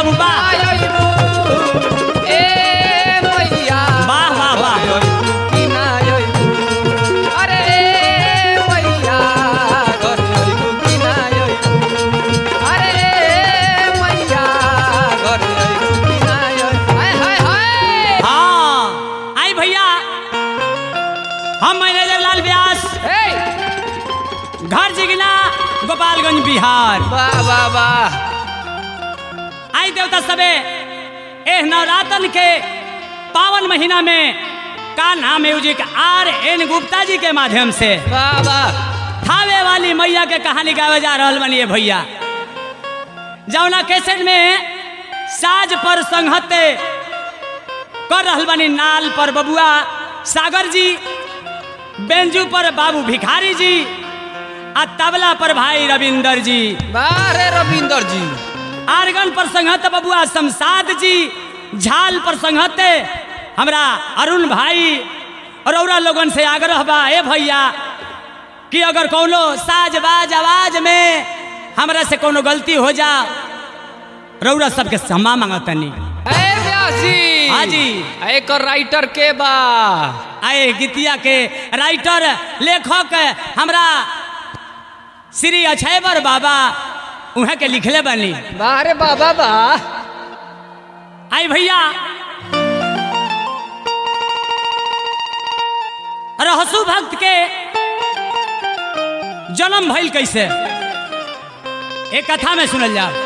बाबू वाह आयबू ए मैया वाह, वाह, वाह। अयबू कि ना अयबू अरे मैया घर अयबू कि ना अयबू अरे मैया घर अयबू कि ना अयबू हाय हाय हाय हाँ आई भैया हम मैनेजर लाल व्यास हे घर जिगना गोपालगंज बिहार वाह वाह वाह आई देवता सबे एह नवरातन के पावन महीना में का नाम म्यूजिक आर एन गुप्ता जी के माध्यम से वाह वाह थावे वाली मैया के कहानी गावे जा रहल बनिए भैया जौना कैसेट में साज पर संहते कर रहल बनी नाल पर बबुआ सागर जी बेंजू पर बाबू भिखारी जी आ तबला पर भाई रविंदर जी वाह रे रविंदर जी आर्गन पर संहत बबुआ शमशाद जी झाल पर संहते हमरा अरुण भाई और औरा लोगन से आग्रह बा ए भैया कि अगर कोनो साज बाज आवाज में हमरा से कोनो गलती हो जा रौरा सबके क्षमा मांगतनी ए व्यासी हाँ जी। एक राइटर के बा आए गीतिया के राइटर लेखक हमरा श्री अछैबर बाबा उहे के लिखले बनी वाह रे बाबा वाह आई भैया रहसु भक्त के जन्म भइल कैसे एक कथा में सुनल जाओ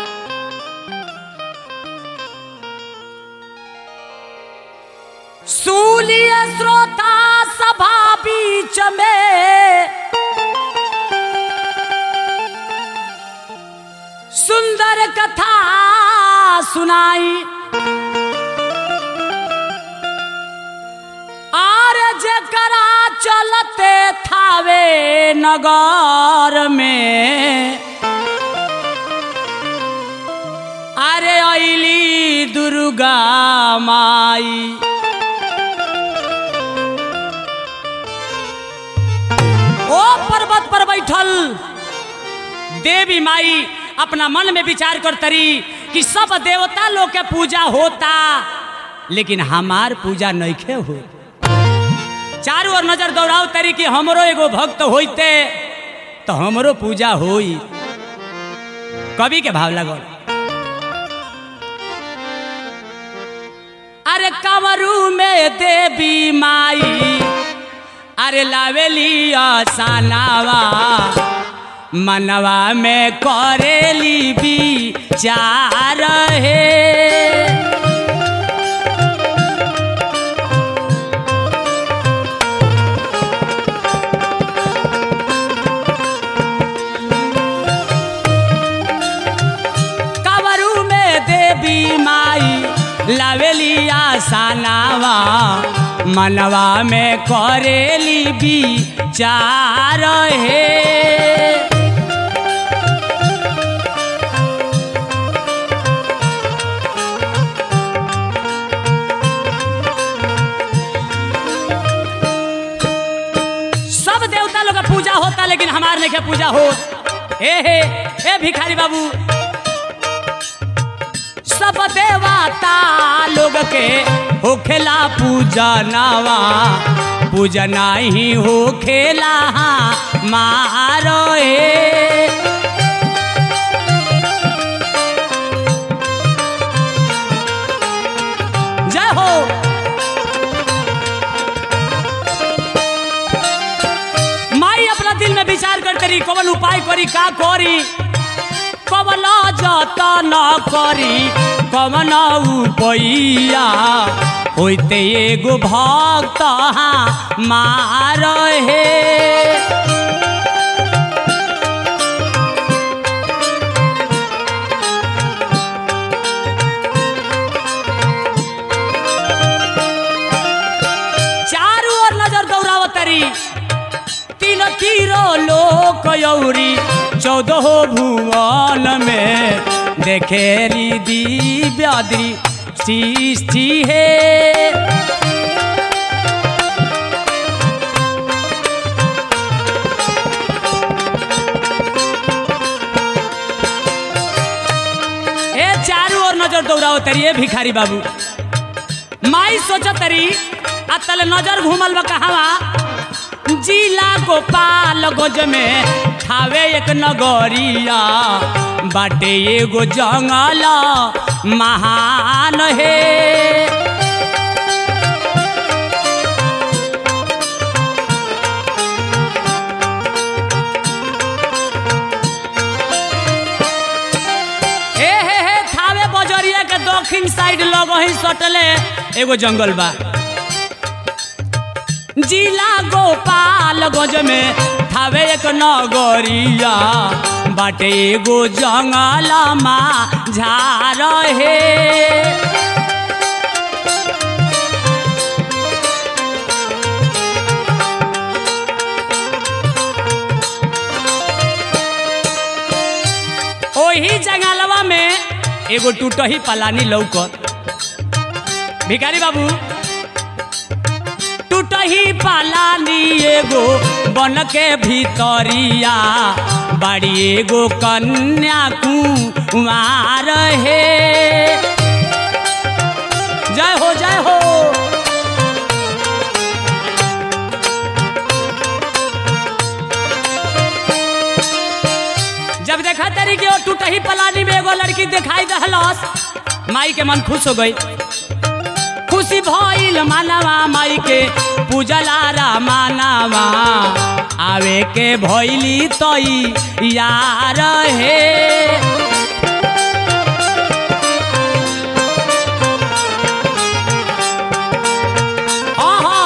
सूलिय श्रोता सभा बीच में सुंदर कथा सुनाई आर जकरा चलते थावे नगर में अरे अली दुर्गा माई ओ पर्वत पर बैठल देवी माई अपना मन में विचार कर तरी कि सब देवता लोग के पूजा होता लेकिन हमार पूजा नइखे हो चारों ओर नजर दौड़ाओ तरी कि हमरो एगो भक्त होइते तो हमरो पूजा होई कवि के भाव लगल अरे कंवरू में देवी माई अरे लावेली आसानावा मनवा में करेली भी चार है कवरू में देवी माई लावेली आसानावा मनवा में करेली भी चार है सब देवता लोग का पूजा होता लेकिन हमार नहीं के पूजा हो ए हे ए भिखारी बाबू सब देवता लोग के होखेला पूजा नावा पूजा नहीं होखेला मारो ए जय हो माई अपना दिल में विचार करते रही कौन उपाय करी का करी कवन जतन करी कवन उपैया होते एगो भक्त मार हे चारू ओर नजर दौड़ावतरी तीन तीरो लोक यौरी चौदह भुवन में देखेली दिव्याद्री सृष्टि है ए चारू ओर बौराओ तरी ए भिखारी बाबू माई सोच तरी आ तले नजर घूमल बा कहवा जिला गोपाल गोज में थावे एक नगरिया बाटे एगो जंगल महान हे हे हे हे थावे बजरिया के दक्षिण साइड लग ही सटले एगो जंगल बा जिला गोपाल गंज में थावे एक नगरिया बाटे एगो जंगल मा झार हे ओही जंगलवा में एगो टूटही पलानी लौकत भिखारी बाबू टूटही पालानी एगो बन के भीतरिया बड़ी एगो कन्या कुमार हे जय हो जय हो जब देखा तरी कि वो टूटही पलानी में एगो लड़की दिखाई दहलस माई के मन खुश हो गई खुशी भइल मानवा माई के पूजला रा मानवा आवे के भइली तई यार हे आहा।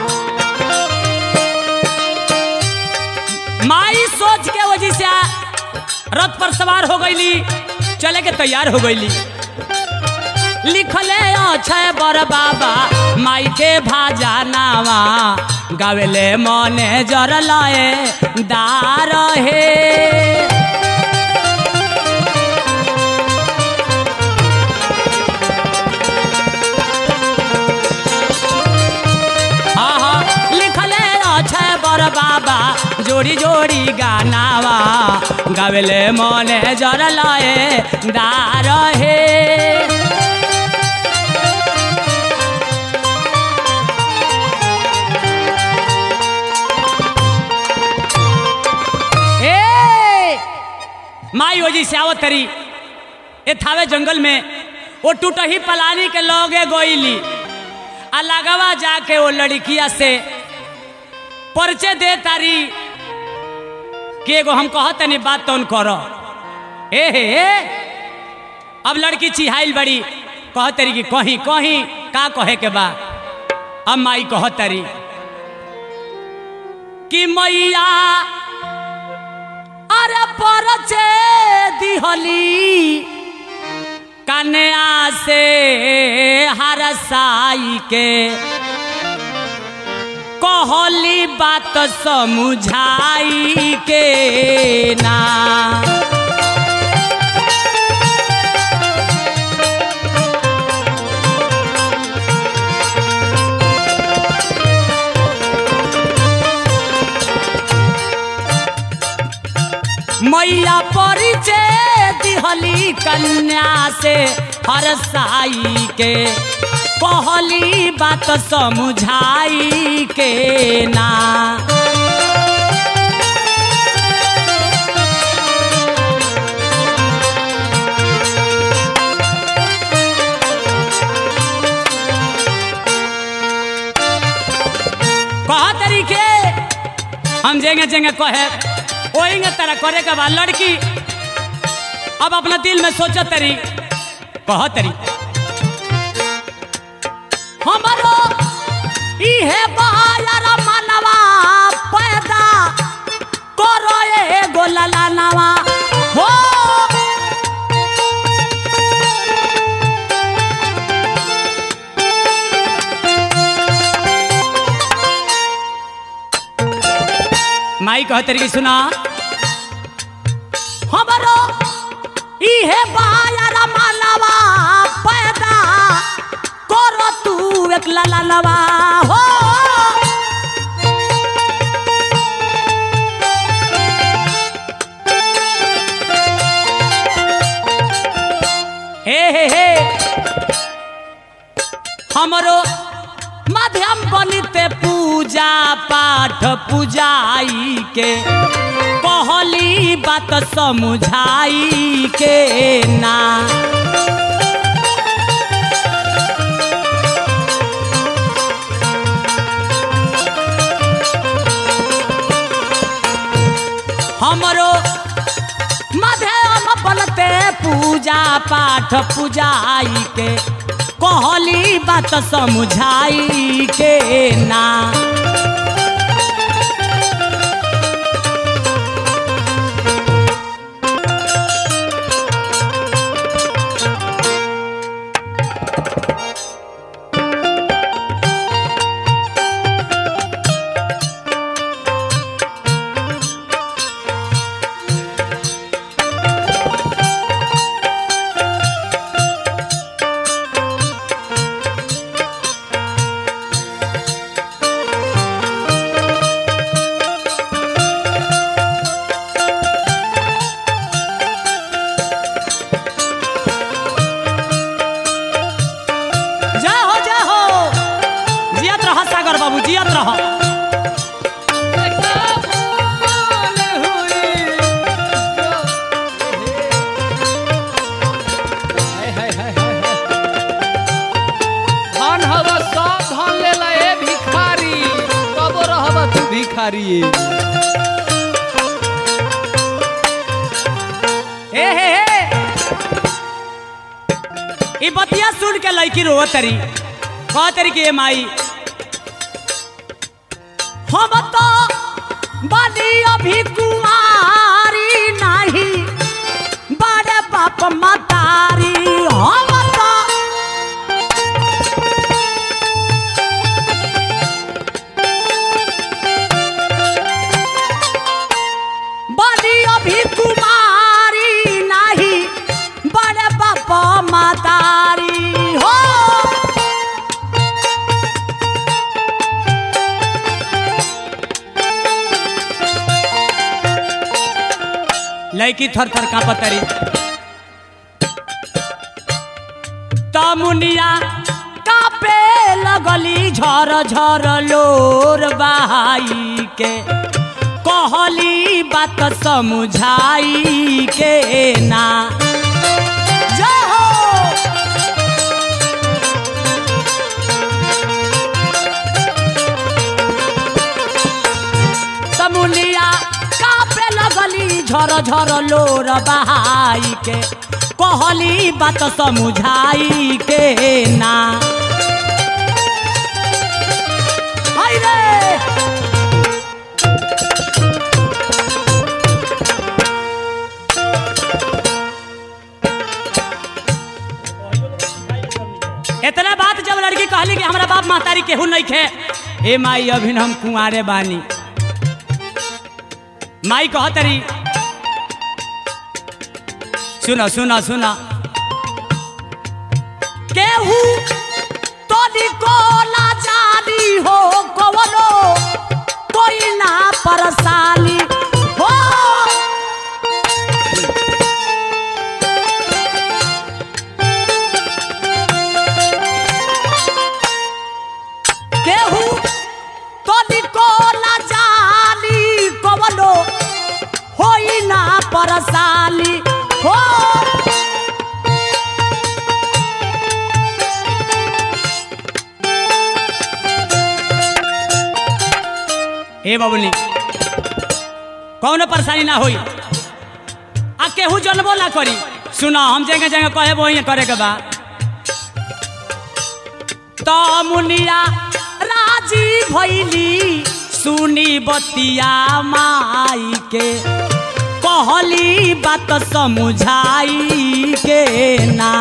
माई सोच के वजह से रथ पर सवार हो गईली चले के तैयार हो गईली लिखले अक्षय बर बाबा माई के भाजा नावा गावेले मने जर लए दार हे हाँ हाँ लिखले अक्षय बर बाबा जोड़ी जोड़ी गानावा गावेले मने जर लए दार हे ए माई ओजी से आवत तरी ए थावे जंगल में वो टूटही पलानी के लोगे गोइली आ लगवा जाके वो लड़किया से परिचय दे तारी कि एगो हम कहत नहीं बात तो करो ए हे ए अब लड़की चिहाइल बड़ी कहत तरी कि कहीं कहीं का कहे के बा अब माई कहत तरी कि मैया अरे परचे दिहली कन्या से हरसाई के कहली बात समुझाई के ना मैया परिचय दिहली कन्या से हरसाई के कहली बात समुझाई के ना कहा तरीके हम जेंगे जेंगे कहे ओएंगे तरह करे के बाद लड़की अब अपना दिल में सोचत तरी कह तरी हमारो इहे बहायर मनवा पैदा करो एगो ललनवा हो माई कह तरी सुना हमारो इहे बहायर मनवा पैदा करो तू एक ललनवा हो हे हे हे हमरो माध्यम बनिते पूजा पाठ पूजाई के कहली बात समुझाई के ना हमरो माध्यम बनते पूजा पाठ पूजाई के कहली बात समुझाई के ना जय हो जय हो जियत रह सागर बाबू जियत रह धन हवा सब धन लेला ए भिखारी कबो रहबा तू भिखारी हे हे हे ई बतिया सुन के लड़की रोव तरी कह तरी के माई हम तो बनी अभी कुमारी नहीं बड़े बाप मतारी हम तो बनी अभी कुमारी नहीं बड़े बाप मतारी हो लड़की थर थर का पतरी तमुनिया कापे लगली झर झर लोर बहाई के कहली बात समुझाई के ना जय हो तमुनिया कापे लगली झर झर लोर बहाई के कहली बात समुझाई के ना हाय रे इतना बात जब लड़की कहली कि हमारा बाप महतारी केहू नहीं खे ए माई अभिन हम कुंवारे बानी माई कहतरी सुनो सुनो सुनो केहू तोनी को ना जानी हो कवनो कोई ना परसानी हो केहू तोनी को ना जानी कवनो होई ना परसानी हो ए बबुनी कौनो परेशानी ना होई आ केहू जनबो ना करी सुना हम जगह जगह कहे वही करे के बा तो मुनिया राजी भैली सुनी बतिया माई के कहली बात समुझाई के ना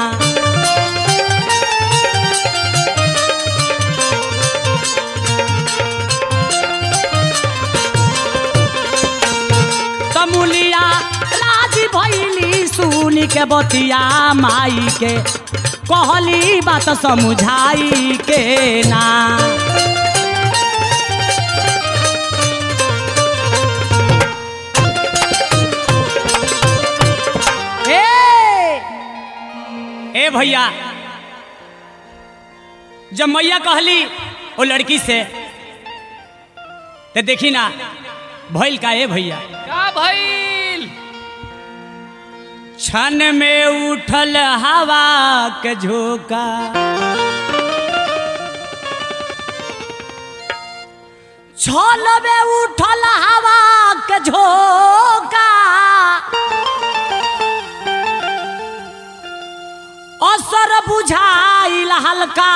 तमुलिया राजी भैली सुनी के बतिया माई के कहली बात समुझाई के ना ए ए भैया जब मैया कहली वो लड़की से तो देखी ना भइल का ए भैया का भइल क्षण में उठल हवा के झोंका छल में उठल हवा के झोंका असर बुझाइल हल्का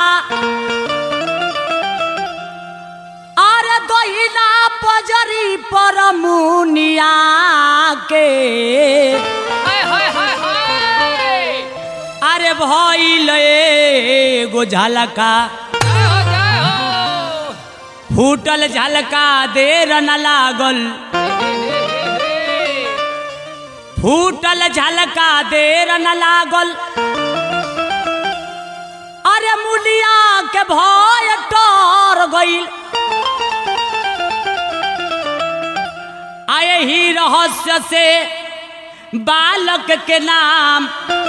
अरे दहिना पजरी पर मुनिया के हाय हाय हाय हाय अरे भइल एगो झलका जय हो जय हो फूटल झलका देर न लागल फूटल झलका देर न लागल अरे मुलिया के भय टोर गईल आए ही रहस्य से बालक के नाम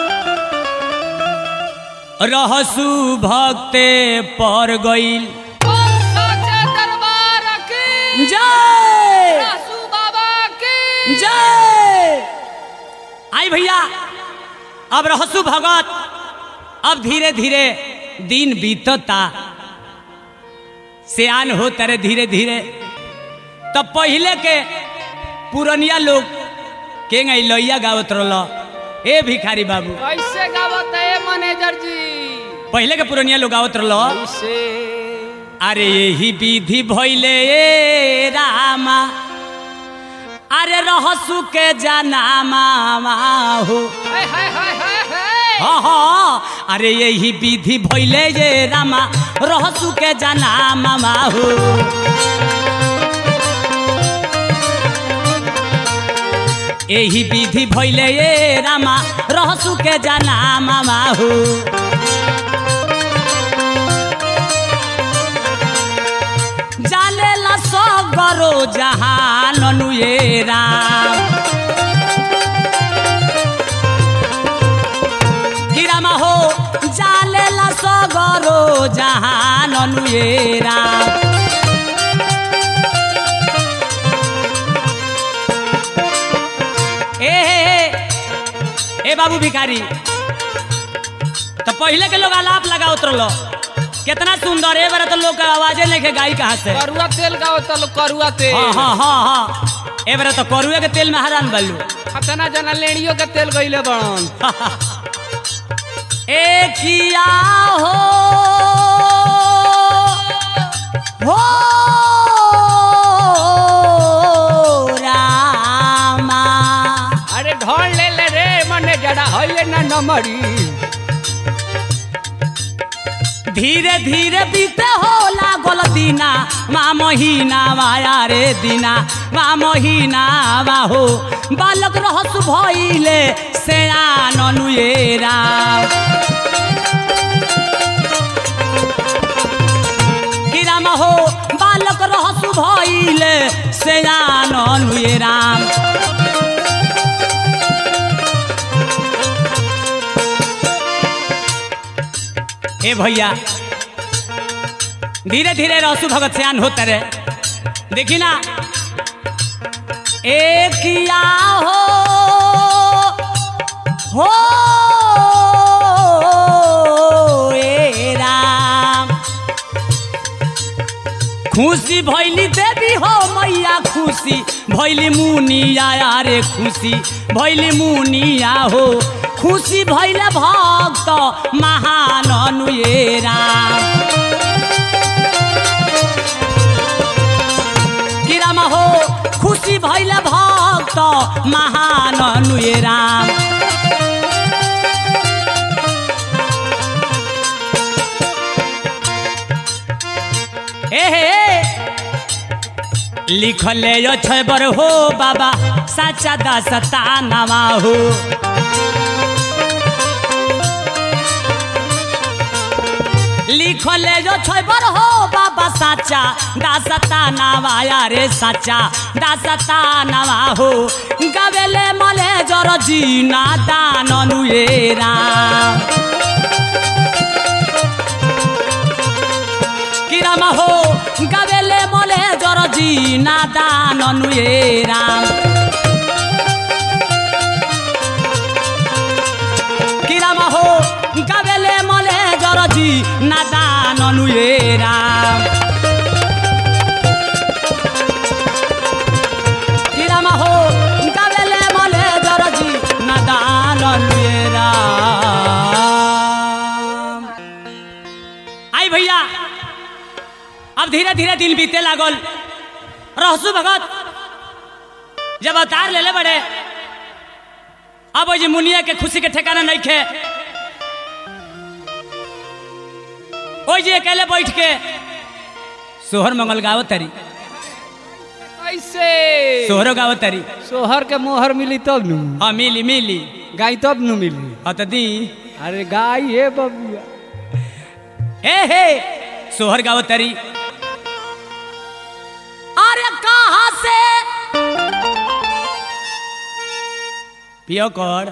रहसु भक्ते पर गईल बोल साचे दरबार की जय रासू बाबा की जय आई भैया अब रहसु भगत अब धीरे धीरे दिन बीतता सियान हो तरे धीरे धीरे तब पहले के पुरनिया लोग के गई लैया गावत रह ए भिखारी बाबू कैसे गावत है मैनेजर जी पहले के पुरनिया लोग गावत रह कैसे अरे यही विधि भैले ए रामा अरे रहसु के जनामा हो हाय हाय हाय हाय हाय हाँ हाँ अरे यही विधि भैले ये रामा रहसु के जनामा हो यही विधि भैले ये रामा रहसु के जनामा हो जालेला सगरो जहान अनुएरा गिरामा हो जालेला सगरो जहान अनुएरा ए हे, हे, ए बाबू भिखारी तो पहले के लोग आलाप लगा उतरलो कितना सुंदर है बार तो लोग का आवाजे नहीं के गाई कहाँ से करुआ तेल गावत लो करुआ तेल हाँ हाँ हाँ हाँ ए बार तो करुए के तेल में हरान बल्लू खतना जना लेड़ियों के तेल गइले बड़न ए किया हो हो रामा अरे ढोल ले ले रे मने जड़ा हइले ना नमरी धीरे धीरे बीते हो लागल दीना मा महीना वाया रे दीना मा महीना वा हो बालक रहस भइले सेयान अनुएरा किराम हो बालक रहसु भइले सेयान अनुएरा ए भैया धीरे धीरे रहसु भगत सियान होते रहे देखी ना एक किया हो हो ए राम खुशी भैली देवी हो मैया खुशी भैली मुनिया रे खुशी भैली मुनिया हो खुशी भैले भक्त महान अनुएरा किराम हो खुशी भैले भक्त महान अनुएरा ए हे लिखले यो छबर हो बाबा साचा दासता नामा हो लिखले जो छबर हो बाबा साचा दासता नावा रे साचा दासता नावा हो गवेले मले जर जीना दान अनुएरा कि राम हो गावेले मले जरजी नादान नुए राम कि राम हो गावेले मले जरजी नादान नुए राम कि राम हो गावेले मले जरजी नादान नुए राम आई भैया अब धीरे धीरे दिन बीते लागल रहसु भगत जब अवतार ले ले बड़े अब ओइ जे मुनिया के खुशी के ठिकाना नहीं खे ओइ जे अकेले बैठ के सोहर मंगल गावो तरी कैसे सोहरो गावो तरी सोहर के मोहर मिली तब नु हाँ मिली मिली गाय तब नु मिली हाँ तो दी अरे गाय हे बबुआ हे हे सोहर गावो तरी अरे कहाँ से पियो कर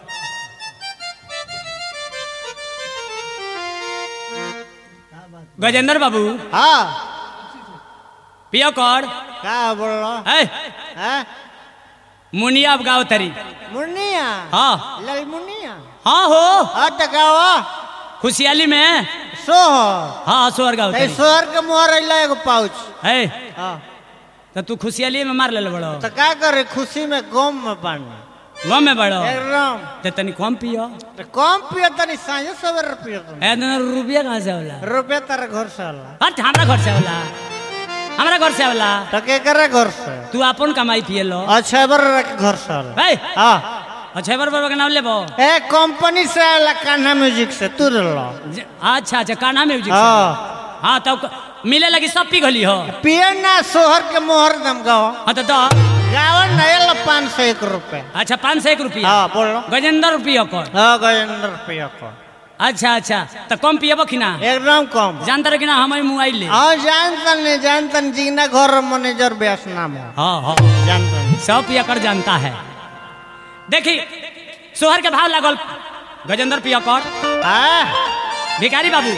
गजेंद्र बाबू हाँ पियो कर का बोल रहा है है मुनिया अब गाओ तरी मुन्निया हाँ लल मुन्निया हाँ हो हाँ तो गावा खुशहाली में सोहर हाँ सोहर गाओ ते तरी सोहर के मोहर अइला एगो पाउच है हाँ तो तू खुशहाली में मार ले बड़ो तो का करे खुशी में गम में पानी गम में बड़ो एकदम तो तनी कम पियो तो कम पियो तनी साँझे सवेरे पियो तुम ए ना रुपया कहाँ से होला रुपया तारा घर से आला हट हमरा घर से होला हमरा घर से होला तो के करे घर से तू अपन कमाई पिए लो अच्छा बर के घर से आला है हाँ अच्छा बार बाबा के नाम लेबो ए कंपनी से आला कान्हा म्यूजिक से तू लो ज- अच्छा अच्छा कान्हा म्यूजिक से। हाँ हाँ तब क- मिले लगी सब पी गली हो पिए ना सोहर के मोहर दम गाओ हाँ तो दो गावन नहीं पाँच सौ एक रुपये अच्छा पाँच सौ एक रुपया हाँ बोलो गजेंद्र रुपया कर हाँ गजेंद्र रुपया को अच्छा अच्छा तो कम पिएबो कि ना एकदम कम जानता रहे कि ना हमारे मोबाइल ले हाँ जानता नहीं जानता नहीं जीना घर मैनेजर व्यास नाम है हाँ हाँ जानता नहीं सब पिया कर जानता है देखी सोहर के भाव लागल गजेंद्र पिया कर हाँ भिखारी बाबू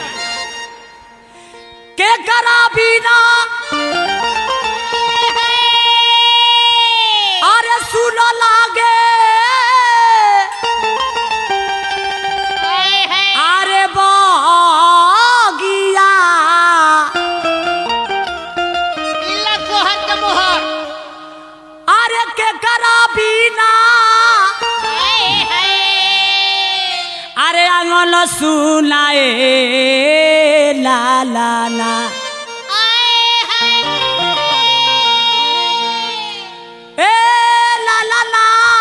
के करा बिना अरे सुन लागे अरे बगिया अरे के करा बिना अरे आंगन सुनाए ला ला ला ए ला ला ला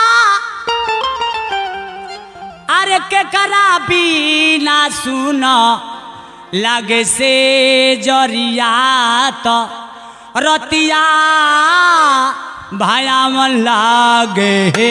अरे के करा बिना सुन लगे से जरिया तो रतिया भाया मन लागे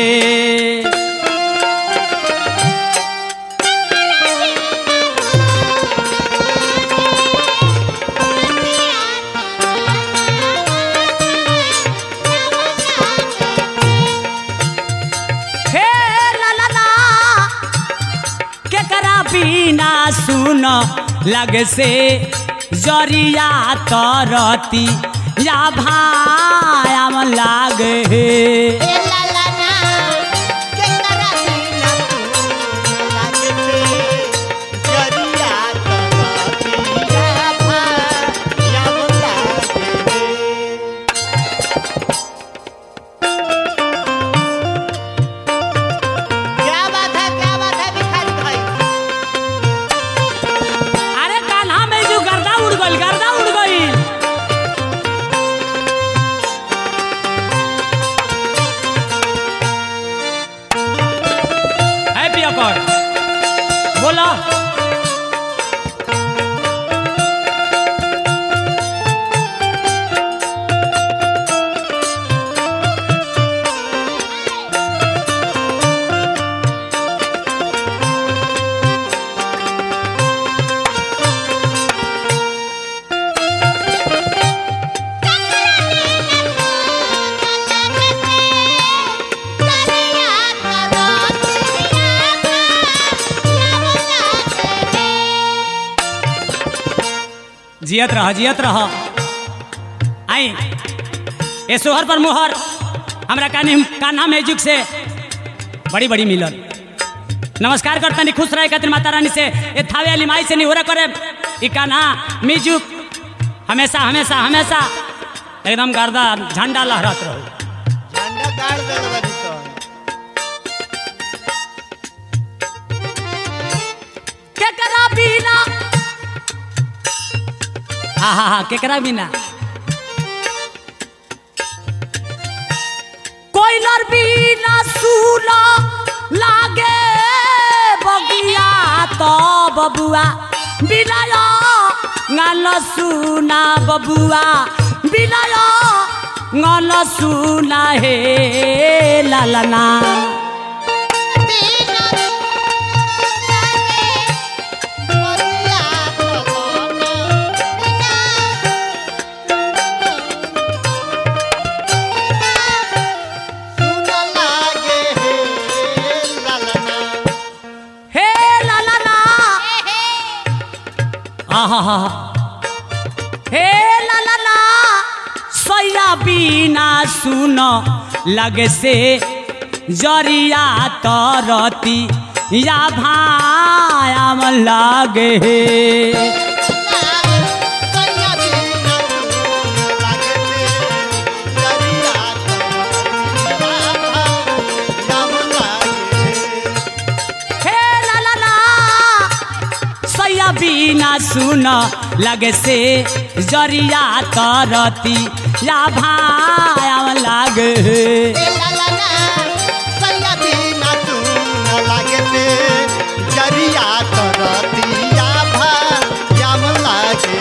हे ला ला ला के करा बिना सुन लगे से जरिया तरती या भाया मन लागे अरे कान्हा में जो गर्दा उड़ गइल गर्दा उड़ गइल जियत रह जियत रह आई ए सोहर पर मुहर हमरा कानी कान्हा म्यूजिक से बड़ी बड़ी मिलल नमस्कार करतनी खुश रहे खातिर माता रानी से ए थावे वाली माई से निहोरा करे ई कान्हा म्यूजिक हमेशा हमेशा हमेशा एकदम गर्दा झंडा लहरत रहो झंडा गाड़ देल बारी तो केकरा बिना हा हा हा केकरा बिना कोयलर बिना सूला लागे बगिया तो बबुआ बिलाया गाल सुना बबुआ बिलाया गाल सुना हे लालना हे लालना आहा हा हे लालना सैया बिना सुन लगे से जरिया तरती या भायाम लगे हे लालना सैया बिना सुन लगे से जरिया तरती या भायाम लगे जरिया करतिया भायाम लागे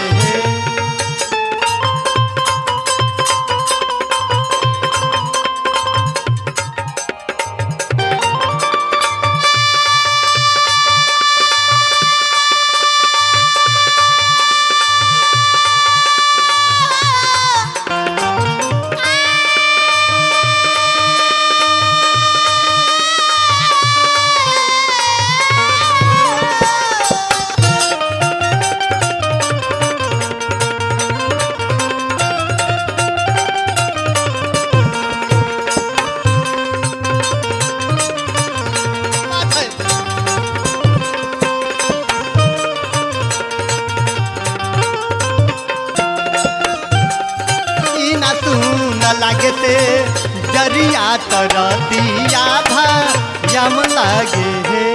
ई ना तू न लागे ते जरिया तरतिया भायाम लागे हे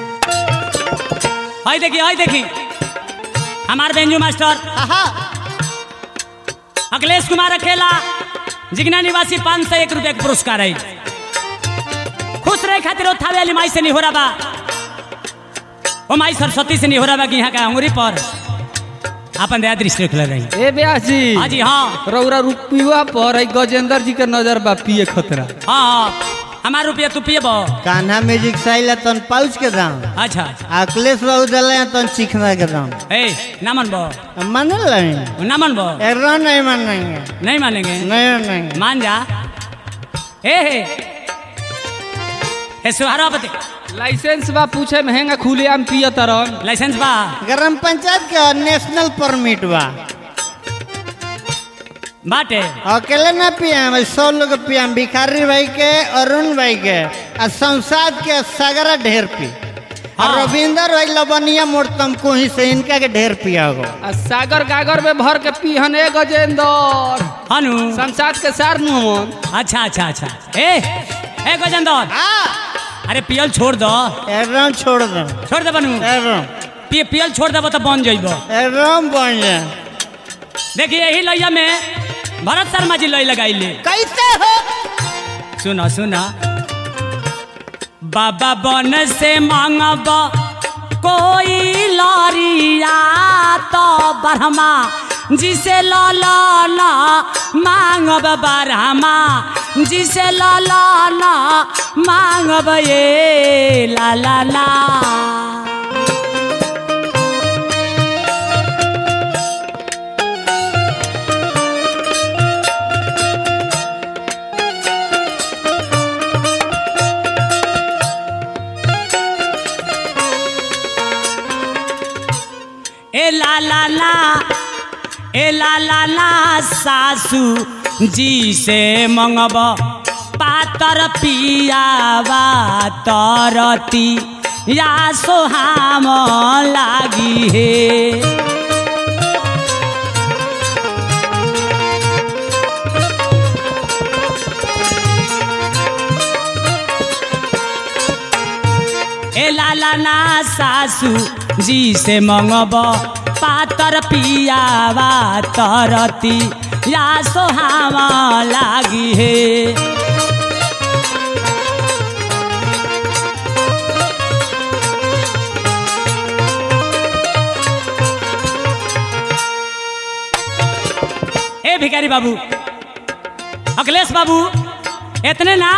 हई देखी हई देखी हमार बेंजू मास्टर आहा अखिलेश कुमार अकेला जिगना निवासी पाँच सौ एक रुपये के पुरस्कार है खुश रहे खातिर ओ थावे वाली माई से नहीं हो रहा बा ओ माई सरस्वती से नहीं हो रहा बा कि यहाँ का अंगुरी पर अपन दया दृष्टि रखले रही ए ब्यास जी हाँ जी हाँ रौरा रुपया पर है गजेंद्र जी के नजर बा पिए खतरा हाँ हाँ हमार रुपया तू पिए बो कान्हा म्यूजिक साइल तन पाउच के दाम अच्छा अखिलेश बाबू दले तन चिखना के दाम ए ना मन बो मान लेंगे ना मन बो एरा नहीं मानेंगे नहीं मानेंगे नहीं मानेंगे मान जा ए हे हे सुहारा बते लाइसेंस बा पूछे महंगा खुले आम पिए तरन लाइसेंस बा ग्राम पंचायत के नेशनल परमिट बा बाटे अकेले ना पियाम सौ लोग पियाम भिखारी भाई के अरुण भाई के आ संसाद के सगरा ढेर पी और हाँ। रविंदर भाई लबनिया मोड़तम कोही से इनका के ढेर पिया हो आ सागर गागर में भर के पीहन ए गजेंद्र हनु संसाद के सार नु हमन अच्छा अच्छा अच्छा ए ए गजेंद्र अरे पियल छोड़ दो एकदम छोड़ दो छोड़ दे बनू एकदम पि, पियल छोड़ देबो तो बन जइबो एकदम बन जाए देखिए यही लैया में भरत शर्मा जी लई लगाइले कैसे हो सुनो सुनो बाबा बन से मांगब कोई लरिया तो ब्रह्मा जिसे ललना मांगब ब्रह्मा जिसे ललना मांगब ये ला ला ला ए ला ला ला ए लाला ना सासू जी से मंगब पातर पियावा तरती या सोहाम लागी हे ए लाला ना सासू जी से मंगब पातर पियावा तरती या सोहावा लागी हे ए भिखारी बाबू अखिलेश बाबू इतने ना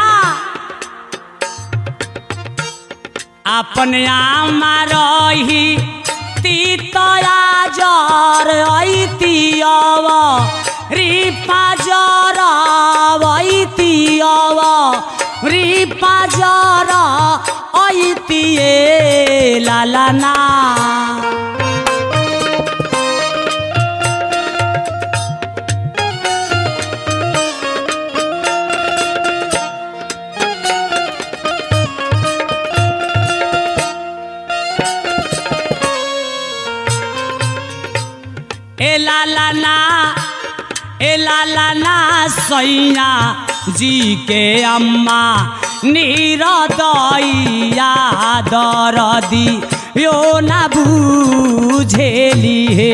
अपने आमा रही तीतया जर ऐतियव रिपा जर ऐतियव रिपा जर ऐतिए लालाना ए लाला ना ए लाला ना सैया जी के अम्मा नीरदैया दरदी यो ना बुझेली हे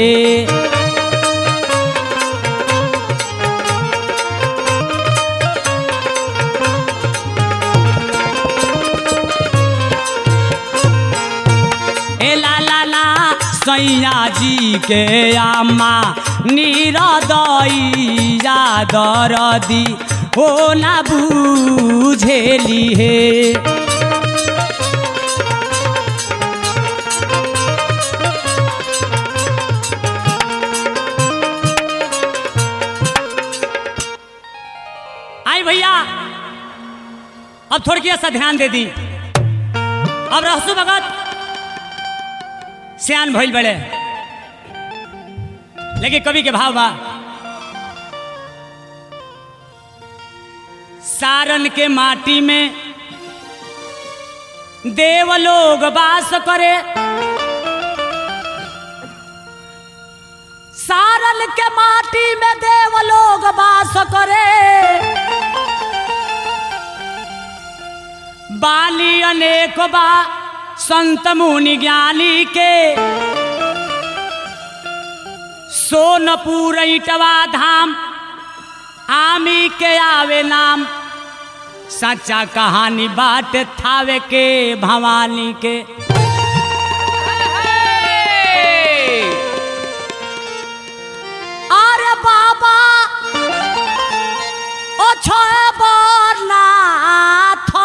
ए लाला ना सैया जी के आमा नीरदैया दरदी हो ना बुझेली हे आई भैया अब थोड़ी सा ध्यान दे दी अब रहसु भगत सियान भइल बड़े लेकिन कवि के भाव बा सारन के माटी में देव लोग वास करे सारन के माटी में देव लोग वास करे बाली अनेक बा संत मुनि ज्ञानी के सोनपुर इटवा धाम आमी के आवे नाम सच्चा कहानी बाट थावे के भवानी के अरे बाबा ओ छोए बरनाथ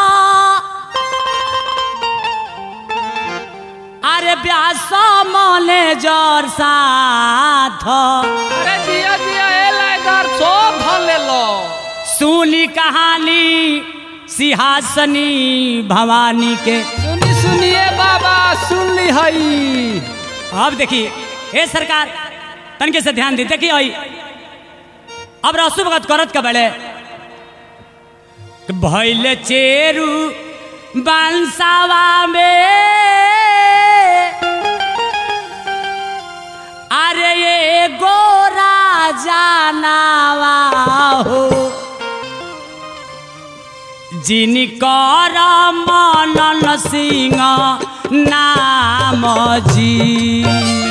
अरे ब्यास मने जर साथ अरे जिया जिया ए लाइदर सब धर ले लो सुनी कहानी सिंहासनी भवानी के सुनी सुनिए बाबा सुन ली हई अब देखिए हे सरकार तनके से ध्यान दी देखिए आई अब रसु भगत करत का बड़े भैल चेरू बंसावा में अरे ये गोरा जानावा हो जिनकर मनन सिंह नाम जी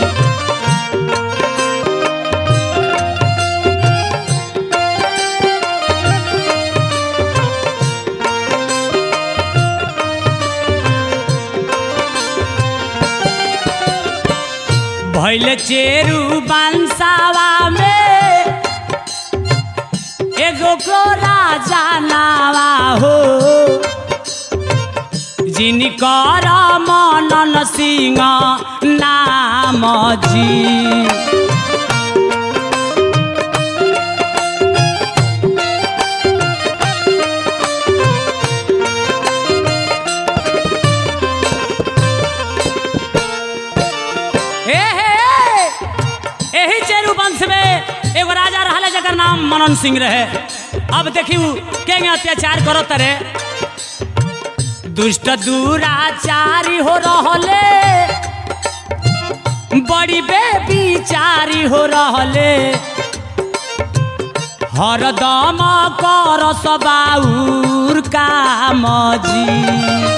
भैल चेरू बंसावा में एगो गोरा जानावा हो जिनकर मनन सिंह नाम जी ए हे एही चेरू वंश में मनन सिंह रहे अब देखियो के अत्याचार करो तरे दुष्ट दुराचारी हो रहले बड़ी बेबिचारी हो रहले हरदम कर सबाउर काम जी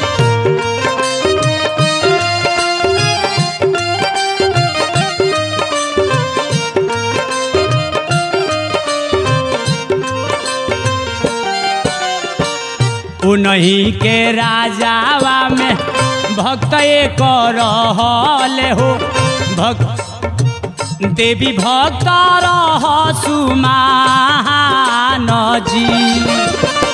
उन्हीं के राजावा में भक्त एक रहले हो भक्त देवी भक्त रह सुमान जी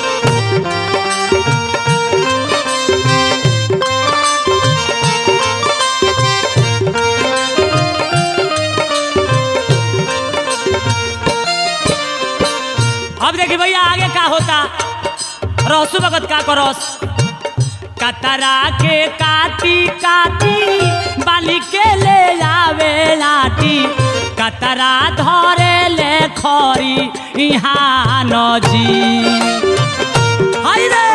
अब देखिए भैया आगे का होता रहसु भगत का करस कतरा के काटी काटी बाली के ले आवे लाटी कतरा धरे ले खरी यहाँ नजी हाय रे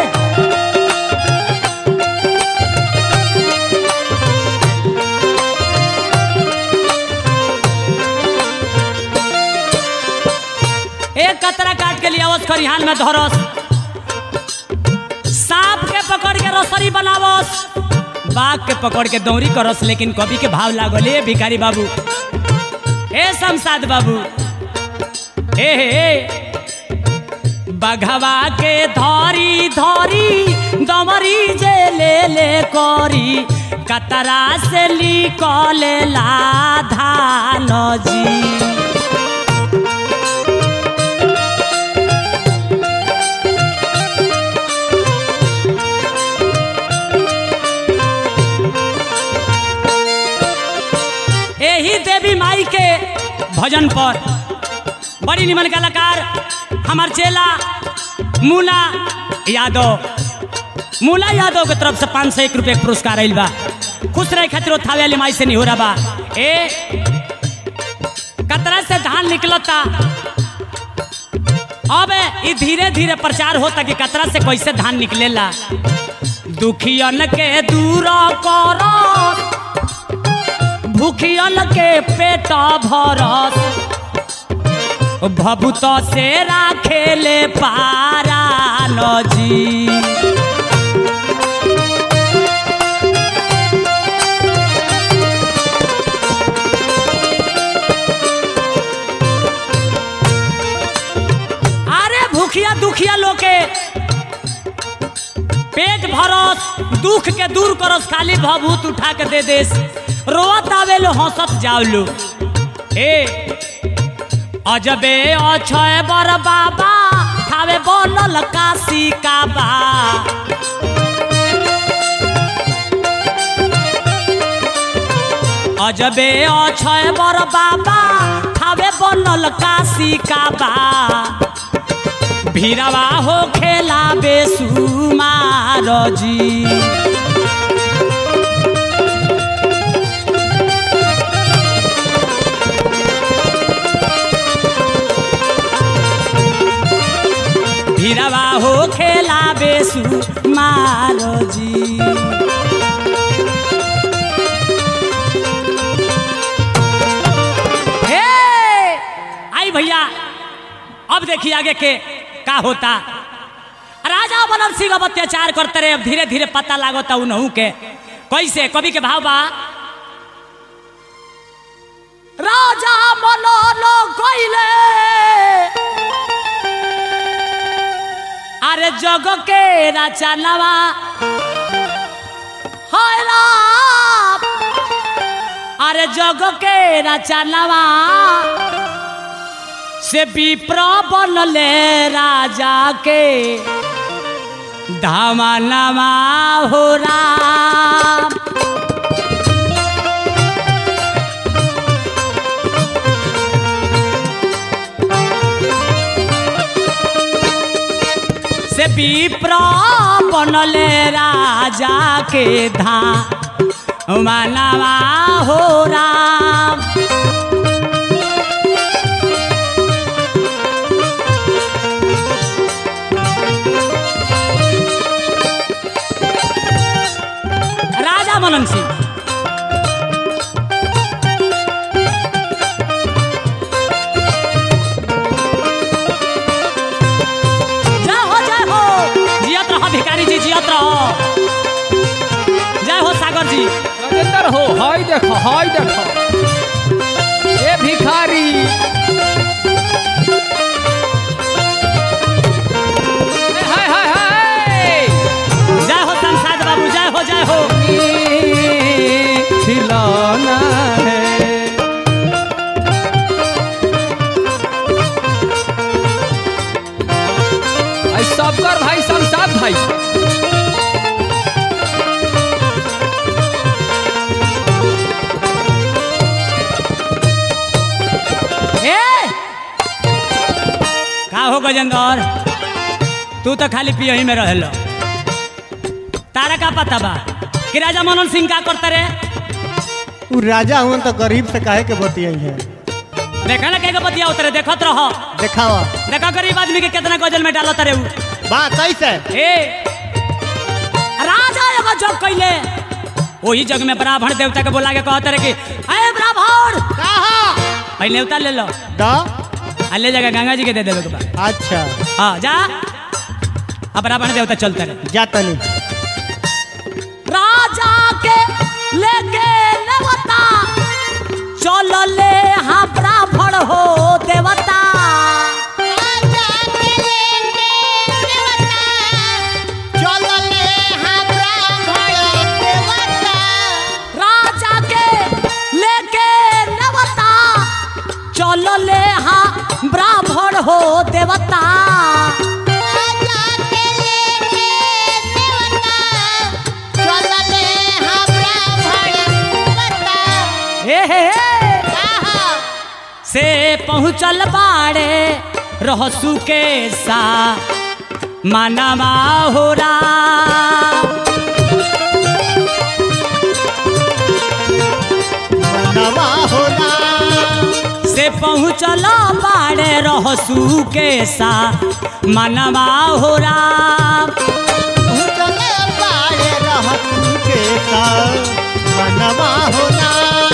एक कतरा काट के लिए आवस खरिहान में धरस सांप के पकड़ के रसरी बनावस बाघ के पकड़ के दौरी करस लेकिन कवि के भाव लागल ए भिखारी बाबू ए शमशाद बाबू ए हे ए। बघवा के धरी धरी दमरी जे ले ले करी कतरा से निकले ला धान जी यही देवी माई के भजन पर बड़ी निमन कलाकार हमार चेला मूला यादव मूला यादव के तरफ से पाँच सौ एक रुपये के पुरस्कार आयल बा खुश रहे खातिर थावे वाली माई से नहीं हो रहा बा ए कतरा से धान निकलता अब ये धीरे धीरे प्रचार होता कि कतरा से कैसे धान निकलेला दुखियन के दूर करो भूखियल के पेट भरस भभूत से राखेले पारा नजी अरे भूखिया दुखिया लोग के पेट भरस दुख के दूर करस खाली भभूत उठा के दे देस रोत आवे लो हंसत जाओ लो ए अजबे अछय बर बाबा खावे बनल काशी का बा अजबे अछय बर बाबा खावे बनल काशी का बा भीरवा हो खेला बेसुमार जी भीरवा हो खेला बेसु मारो जी हे आई भैया अब देखिए आगे के का होता राजा बनर सिंह अब अत्याचार करते रहे अब धीरे धीरे पता लागता उनहू के कैसे कवि के भाव बा राजा मनोलो कोइले अरे जग के रचनवा हाय राम अरे जग के रचनवा से विप्र बनले राजा के धामनवा हो राम से विप्र बनले राजा के धा मानवा हो राम शंकर हो हाय देखो हाय देखो ए भिखारी ए, हाय हाय हाय जय हो संसाद बाबू जय हो जय हो खिलौना है आई सबकर भाई संसाद भाई ए का हो गजेंद्र तू तो खाली पियही में रहलो तारा का पता बा कि राजा मनोहर सिंह का करता रे उ राजा हुआ तो गरीब से काहे के बतियाई है देखा ना के बतिया उतरे देखत रहो देखावा देखा गरीब आदमी के कितना गजल में डालत रे उ बात कैसे ए राजा एगो जग कैले वही जग में ब्राह्मण देवता के बोला के कहते रहे कि अरे ब्राह्मण कहा पहले नेवता ले लो द आ ले जाकर गंगा जी के दे देवे के बाद अच्छा हाँ जा अब ब्राह्मण देवता चलते रहे जातनी राजा के लेके नेवता चल ले हाँ ब्राह्मण हो देवता राजा के लेके नेवता चल ले हाँ ब्राह्मण हो देवता हे हे हे से पहुँचल बाड़े रहसु के सा मानवा हो राम नवा होना से पहुँचल बाड़े रहसु के सा मानवा हो राम चले बाड़े रहतू के साथ मनवा होना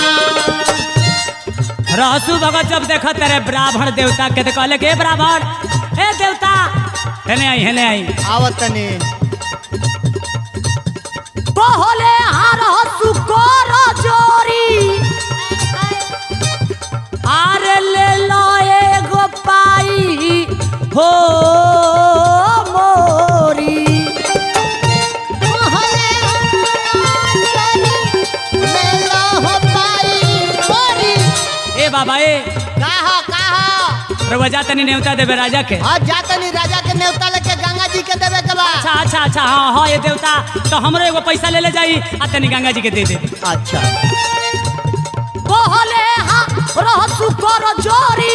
रहसु भगत जब देखत रे ब्राह्मण देवता के तो कहले के ब्राह्मण ए देवता हेने आई हेने आई आवतनी कहले हार हसु कर जोरी आर ले लो एगो पाई हो मोरी ए बाबा ए कहा कहा रउआ जा तनी नेवता देवे राजा के आज जातनी राजा के नेवता लेके गंगा जी के देवे के बा अच्छा अच्छा अच्छा हाँ हाँ ये देवता तो हमरो एगो पैसा ले ले जाई आ तनी गंगा जी के दे दे अच्छा कहले हाँ रहसु कर जोरी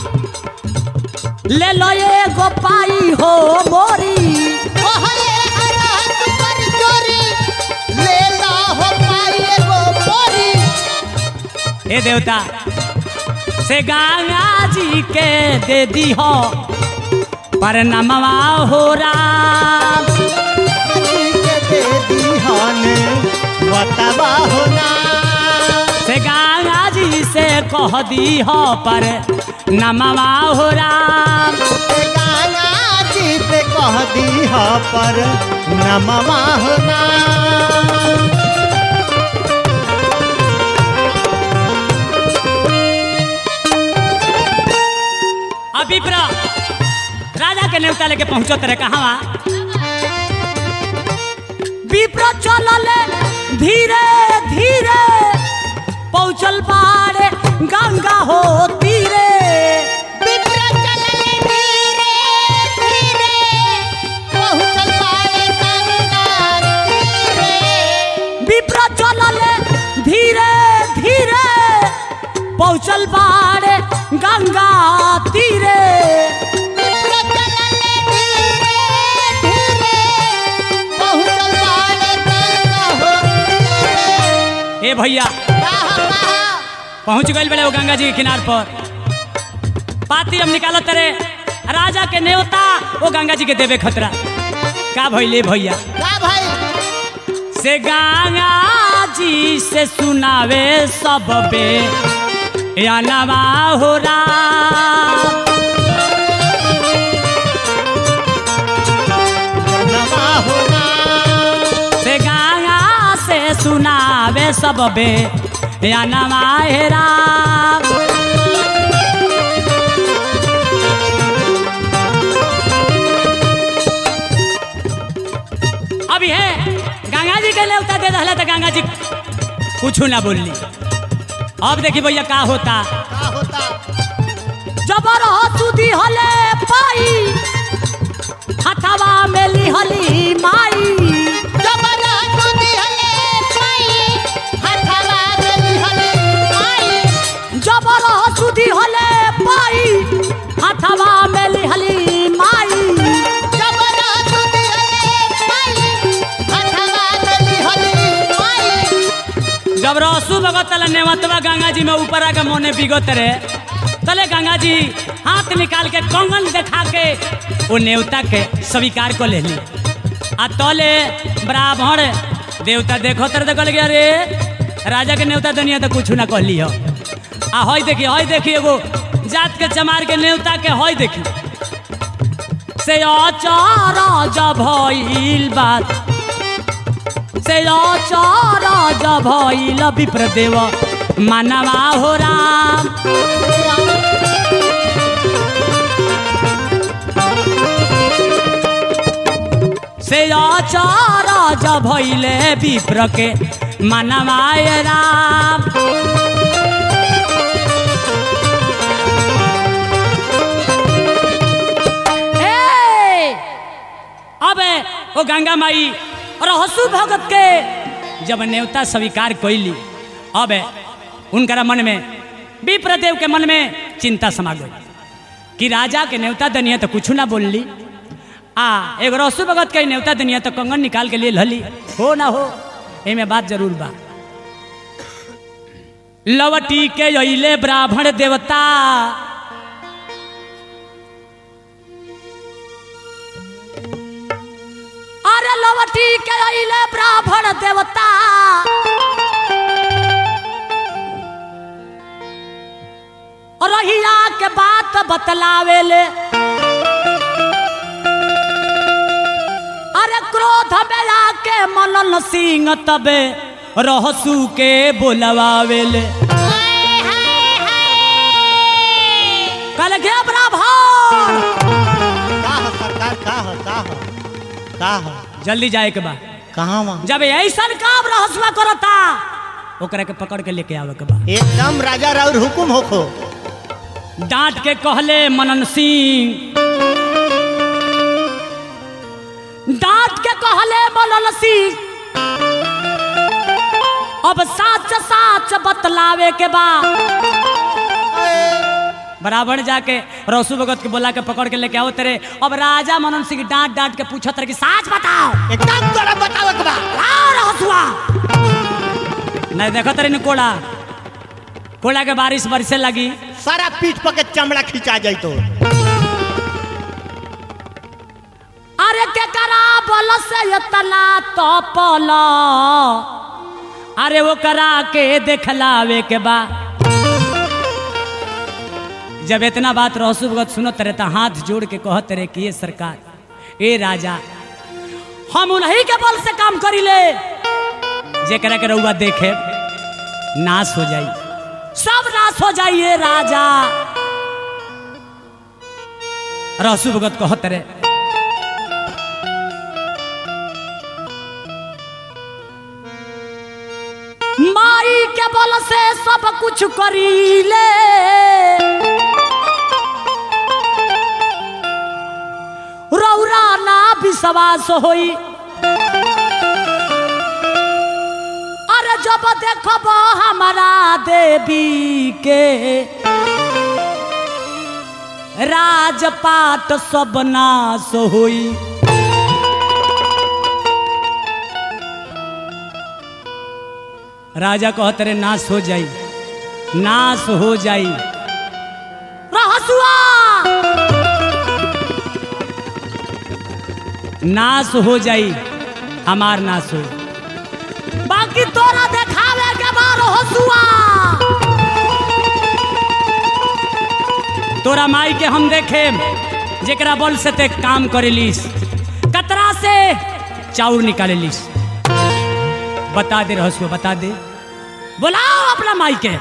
ले लो एगो पाई हो मोरी ले ला हो पाई एगो बोरी हे देवता से गंगा जी के दे दी हो पर नमवा हो राम जी के दे दीहन बतावा होना से गंगा जी से कह दी हो पर नमवा हो राम गाना जी पे कह दीह पर नमवा होना अभी प्र राजा के नेवता लेके पहुंचो तेरे कहाँ विप्र चलल धीरे धीरे पहुंचल बाड़े गंगा हो तीरे विप्र चलल धीरे धीरे पहुंचल बाड़े गंगा तीरे ए भैया पहुंच गए बड़े वो गंगा जी के किनार पर पाती हम निकालो तेरे राजा के नेवता वो गंगा जी के देवे खतरा का भइले भैया से गंगा जी से सुनावे सब बे या नवा हो राम नमवा होना से गंगा से सुनावे सब सब बे या नमाए राम अब है गंगा जी के नेवता दे रहा तो गंगा जी कुछ ना बोलली अब देखी भैया का होता का होता जबर हसुदी हले पाई हथवा में लिहली माई जबर हसुदी हले पाई हथवा में लिहली माई जब रसू भगत तले नेवतवा गंगा जी में ऊपर आके मोने बिगत रे तले गंगा जी हाथ निकाल के कंगन दिखा के वो नेवता के स्वीकार को ले ली आ तले ब्राह्मण देवता देखो तर देखल गया रे राजा के नेवता दुनिया तो कुछ ना कहली हो आ हई देखी हई देखी एगो जात के चमार के नेवता के हई देखी से अचारा जब भइल बात से अचारा जब भइल विप्र देव मानवा हो राम से अचारा जब भइले विप्र के मानवाय राम ए, अब वो गंगा माई और हसु भगत के जब नेवता स्वीकार कैली अब उनकरा मन में विप्रदेव के मन में चिंता समा गई कि राजा के नेवता दनिया तो कुछ ना बोलली आ एगो रसु भगत के नेवता दनिया तो कंगन निकाल के लिए लली हो ना हो एमे बात जरूर बा लवटी के अइले ब्राह्मण देवता अरे लवटी के अइले ब्राह्मण देवता रहिया के बात बतलावेले अरे क्रोध में आके मनन सिंह तबे रहसू के बोलवावेले कल गया ब्राह्मण का हो सरकार का हो का हो का हो जल्दी जाए के बा कहाँ वहाँ जब ऐसा काम रहसुआ करता ओकरा के पकड़ के लेके आवे के बा एकदम राजा राउर हुकुम होखो डांट के कहले मनन सिंह डांट के कहले मनन सिंह अब साच साच बतलावे के बा बराबर जाके रसू भगत के बोला के पकड़ के लेके आओ तेरे अब राजा मनन सिंह डांट डांट के पूछत रहे कि साच बताओ एकदम तोरा बताओ के बा आओ रहसुआ नहीं देखो तेरे ने कोड़ा कोड़ा के बारिश बरसे लगी सारा पीठ पर के चमड़ा खिंचा जाई तो अरे के करा बल से इतना तपल अरे वो करा के देखलावे के बा जब इतना बात रहसु भगत सुनत रहे तो हाथ जोड़ के कहत रहे कि ये सरकार ए राजा हम उन्हीं के बल से काम करी ले जेकरा के रउआ देखे नाश हो जाई सब नाश हो जाइए राजा रहसु भगत कहत रहे माई के बल से सब कुछ करीले रौरा ना विश्वास होई अरे जब देखब हमारा देवी के राजपाट सब नाश होई राजा कहत रे नाश हो जाई नाश हो जाई रहसुआ नाश हो जाई हमार नाश हो बाकी तोरा देखावे के बार हसुआ तोरा माई के हम देखे जेकरा बल से ते काम करेलिस कतरा से चाउर निकालेलिस बता दे रहसुआ बता दे बुलाओ अपना माई के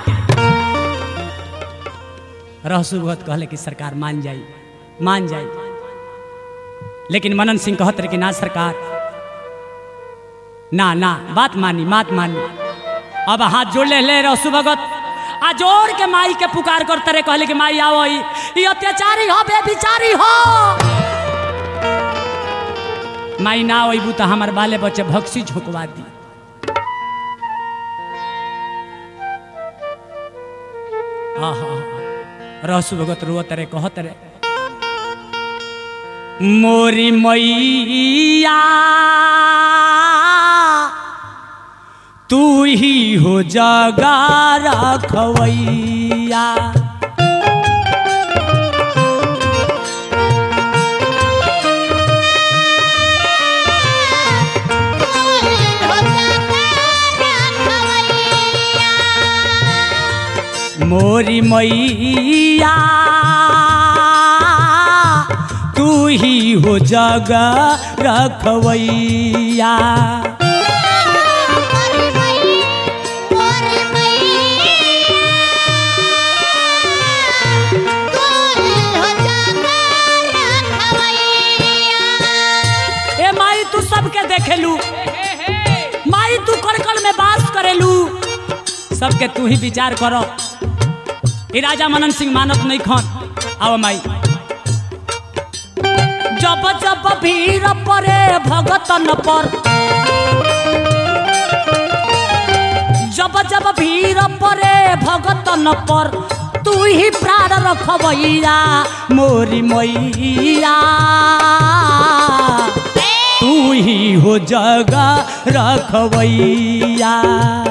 रहसु भगत कहले कि सरकार मान जाई मान जाई लेकिन मनन सिंह कहत रहे कि ना सरकार ना ना बात मानी बात मानी अब हाथ जोड़ ले ले रहसु भगत आ जोड़ के माई के पुकार करते रहे कहले कि माई आओ ई ई अत्याचारी हो बेबिचारी हो माई ना अबू तो हमार बाले बच्चे भक्सी झुकवा दी आहा रहसु भगत रुअत रे कहत रे मोरी मैया तू ही हो जगा रखवैया मोरी मैया तू ही हो जगा रखवैया ए माई तू सबके देखेलू माई तू कड़कड़ में बास करेलू सबके तू ही विचार करो ई राजा मनन सिंह मानत नहीं खन आओ माई जब जब भीड़ परे भगतन पर जब जब भीड़ परे भगतन पर तू ही प्राण रखबैया मोरी मैया तू ही हो जगा रखबैया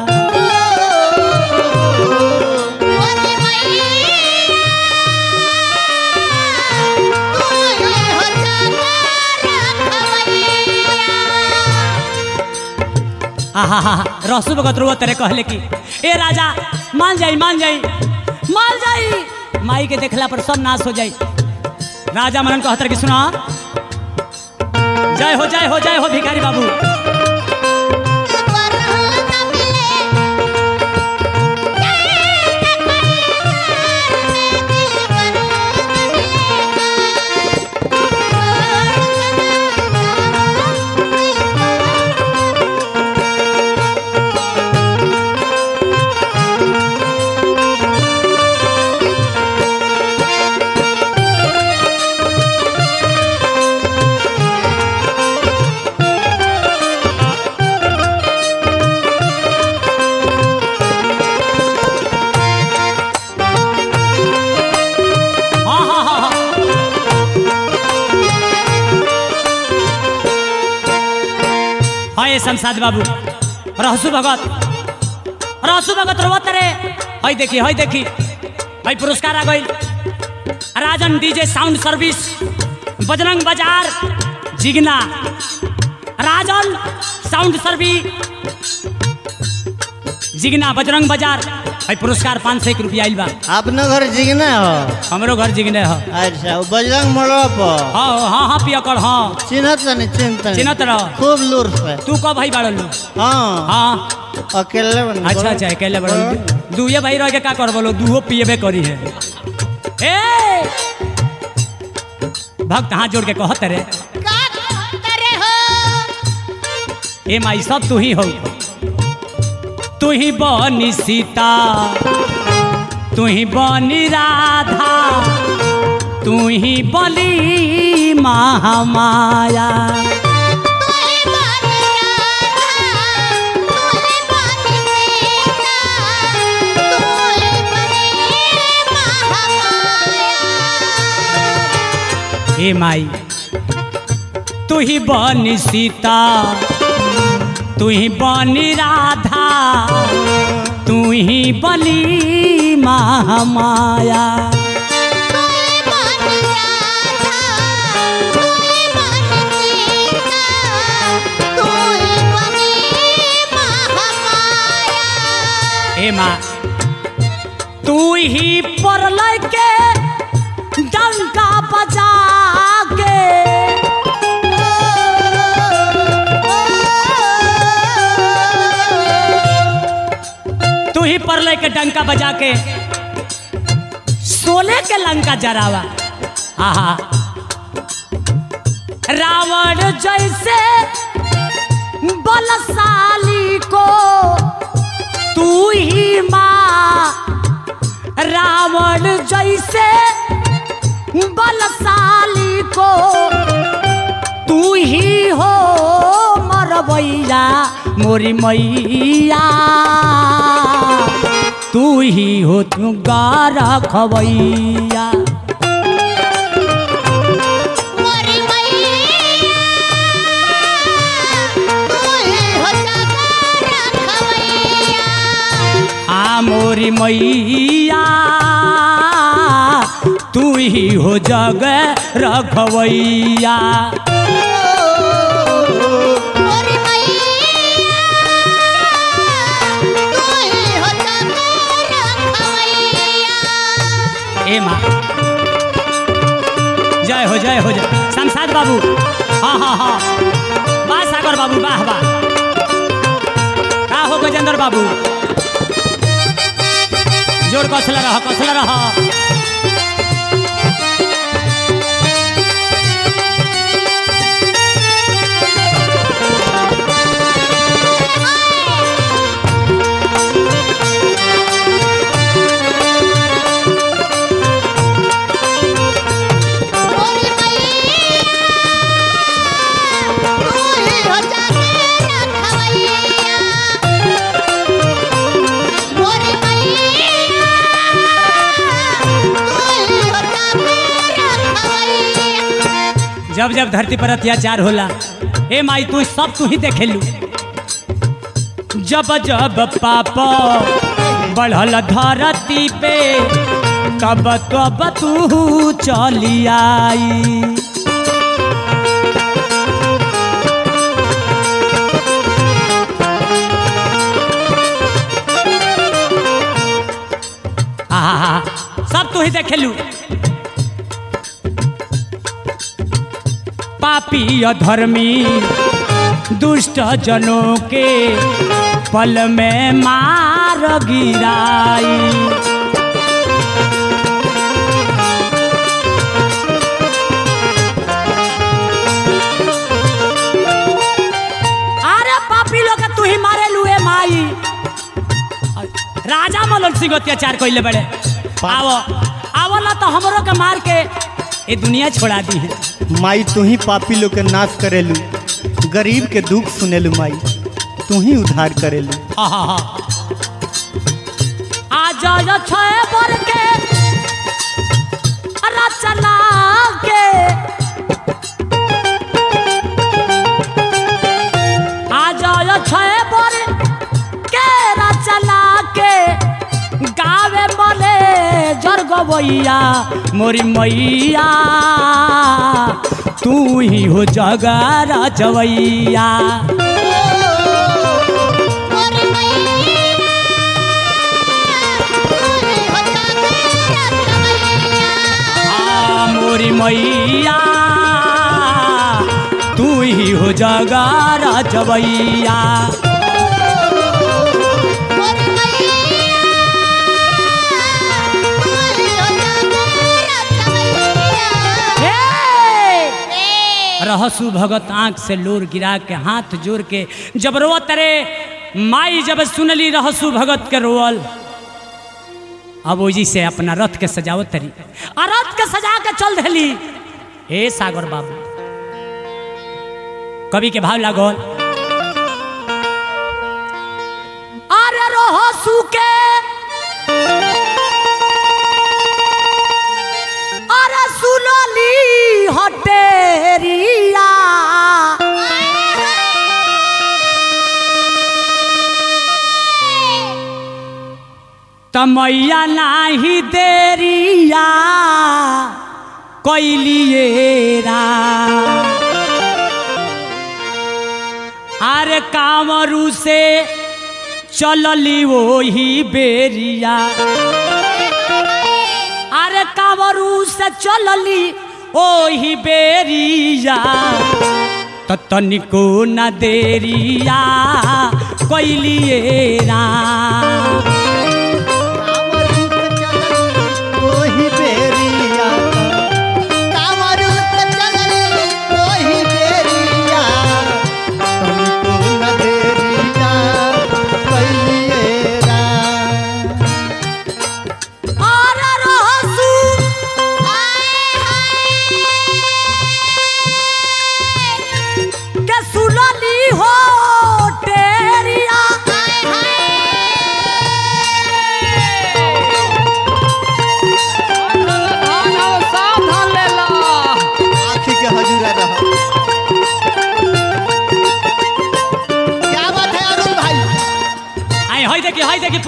आहा रसू भगत रुआ तेरे कहले कि ए राजा मान जाई मान जाई मान जाई माई के देखला पर सब नाश हो जाई राजा मनन कहतर कि सुना जय हो जय हो जय हो भिखारी बाबू हाँ हाँ हाँ हाँ हाँ ये शमशाद बाबू रहसु भगत रहसु भगत रोवत रे हई देखी हई देखी हई पुरस्कार आ गई Rajan DJ sound service Bajrang Bazar Jigna Rajan sound service Jigna Bajrang Bazar हई पुरस्कार पाँच सौ एक रुपया आइल बा अपने घर जिगना हो हमरो घर जिगने हो अच्छा वो बजरंग मोड़वा पर हाँ हाँ हाँ पिया कर हाँ चिन्हत नहीं चिन्हत चिन्हत रह खूब लूर से तू कब भाई बाड़लू हाँ हाँ अकेले बन अच्छा अच्छा अकेले बड़ल दुए भाई रह के का कर बोलो दूहो पिएबे करी है ए भक्त हाथ जोड़ के कहत रे ए माई सब तू ही हो तू ही बनी सीता तू ही बनी राधा तू ही बली महामाया हे माई तू ही बनी सीता तू ही बनी राधा तू ही बली महामाया हे माँ तू ही परल के डंका बजा के तू डंका बजा के सोने के लंका जरावा आहा रावण जैसे बलशाली को तू ही माँ रावण जैसे बलशाली को तू ही हो मरबैया मोरी मैया तू ही हो तू गारा खबैया मोरी मैया तू ही हो जगरा खवैया आ मोरी मैया तू ही हो जग रखवैया मोरी मैया तू ही हो जगरा खवैया ए माँ जय हो जय हो जय शमशाद बाबू हाँ हाँ हाँ वाह सागर बाबू वाह वाह का हो गजेंद्र बाबू जोर कसला रह कसला रह मोरी मैया तू ही हो जगरा खवैया मोरी मैया तू ही हो जगरा खवैया जब जब धरती पर अत्याचार होला ए माई तू सब तू ही देखेलू जब जब पाप बढ़ल धरती पे तब तब तू चली आई आहा सब तू ही देखेलू पापी अधर्मी दुष्ट जनों के पल में मार गिराई अरे पापी लोग के तू ही मारे लुए माई राजा मलन सिंह अत्याचार कैले बड़े आवो आवो ना तो हमरो के मार के ये दुनिया छोड़ा दी है माई तू ही पापी लोग के नाश करेलू गरीब के दुख सुनेलू माई तू ही उद्धार करेलू हाँ हाँ हाँ आज जो छे बर के रचना के आज जो छे बर के रचना के गावे मले जर गवैया मोरी मैया तू ही हो जगा रचवैया मोरी मैया तू ही हो जगरा खवैया आ मोरी मैया तू ही हो जगा रचवैया मोरी मैया तू ही हो जगरा खवैया ए रहसु भगत आंख से लोर गिरा के हाथ जोड़ के जब रोआ तरे माई जब सुनली रहसु भगत के रोअल अब ओजी से अपना रथ के सजावत तरी आ रथ के सजा के चल धली हे सागर बाबू कवि के भाव लागल अरे रहसु के अरे सुनली हटेरिया तमैया नाही देरिया कैलिएरा अरे कांवरू से चलली वही बेरिया अरे कांवरू से चलली ओही बेरिया त तनिको न देरिया कैलिएरा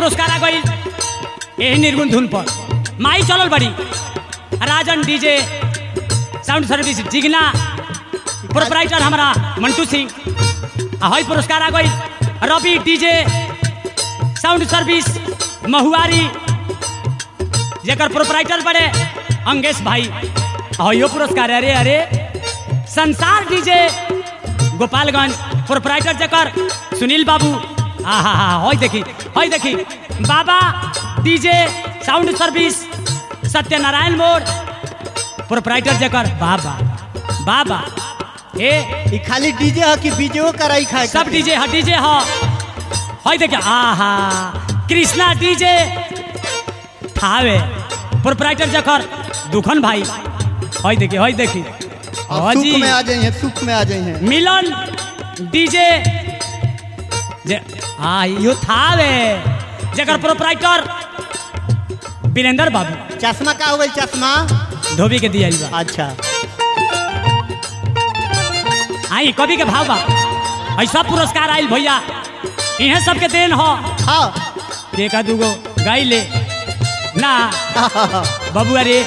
पुरस्कार आ गई यही निर्गुण धुन पर माई चलल बड़ी Rajan DJ sound service Jigna proprietor हमारा मंटू सिंह आ हई पुरस्कार आ गई Ravi DJ sound service Mahuari जेकर प्रोपराइटर बड़े अंगेश भाई हयो पुरस्कार अरे अरे संसार डीजे गोपालगंज प्रोपराइटर जकर सुनील बाबू हा हा हा हई देखी हई देखी बाबा डीजे साउंड सर्विस सत्यनारायण मोड़ प्रोपराइटर जकर बाबा बाबा ए ई खाली डीजे ह कि बीजेओ कराई खाए सब डीजे ह डीजे ह हई देखिए आहा कृष्णा डीजे थावे प्रोपराइटर जकर दुखन भाई हई देखिए हई देखी अब हाँ सुख जी में आ जाइए सुख में आ जाइए मिलन डीजे जे आ यो थावे जकर प्रोपराइटर वीरेंद्र बाबू चश्मा का हो गई चश्मा धोबी के दिया बा अच्छा आई कवि के भाव बा ऐसा पुरस्कार आइल भैया इहे सबके देन हो हाँ एका दूगो गाई ले ना बबुआ रे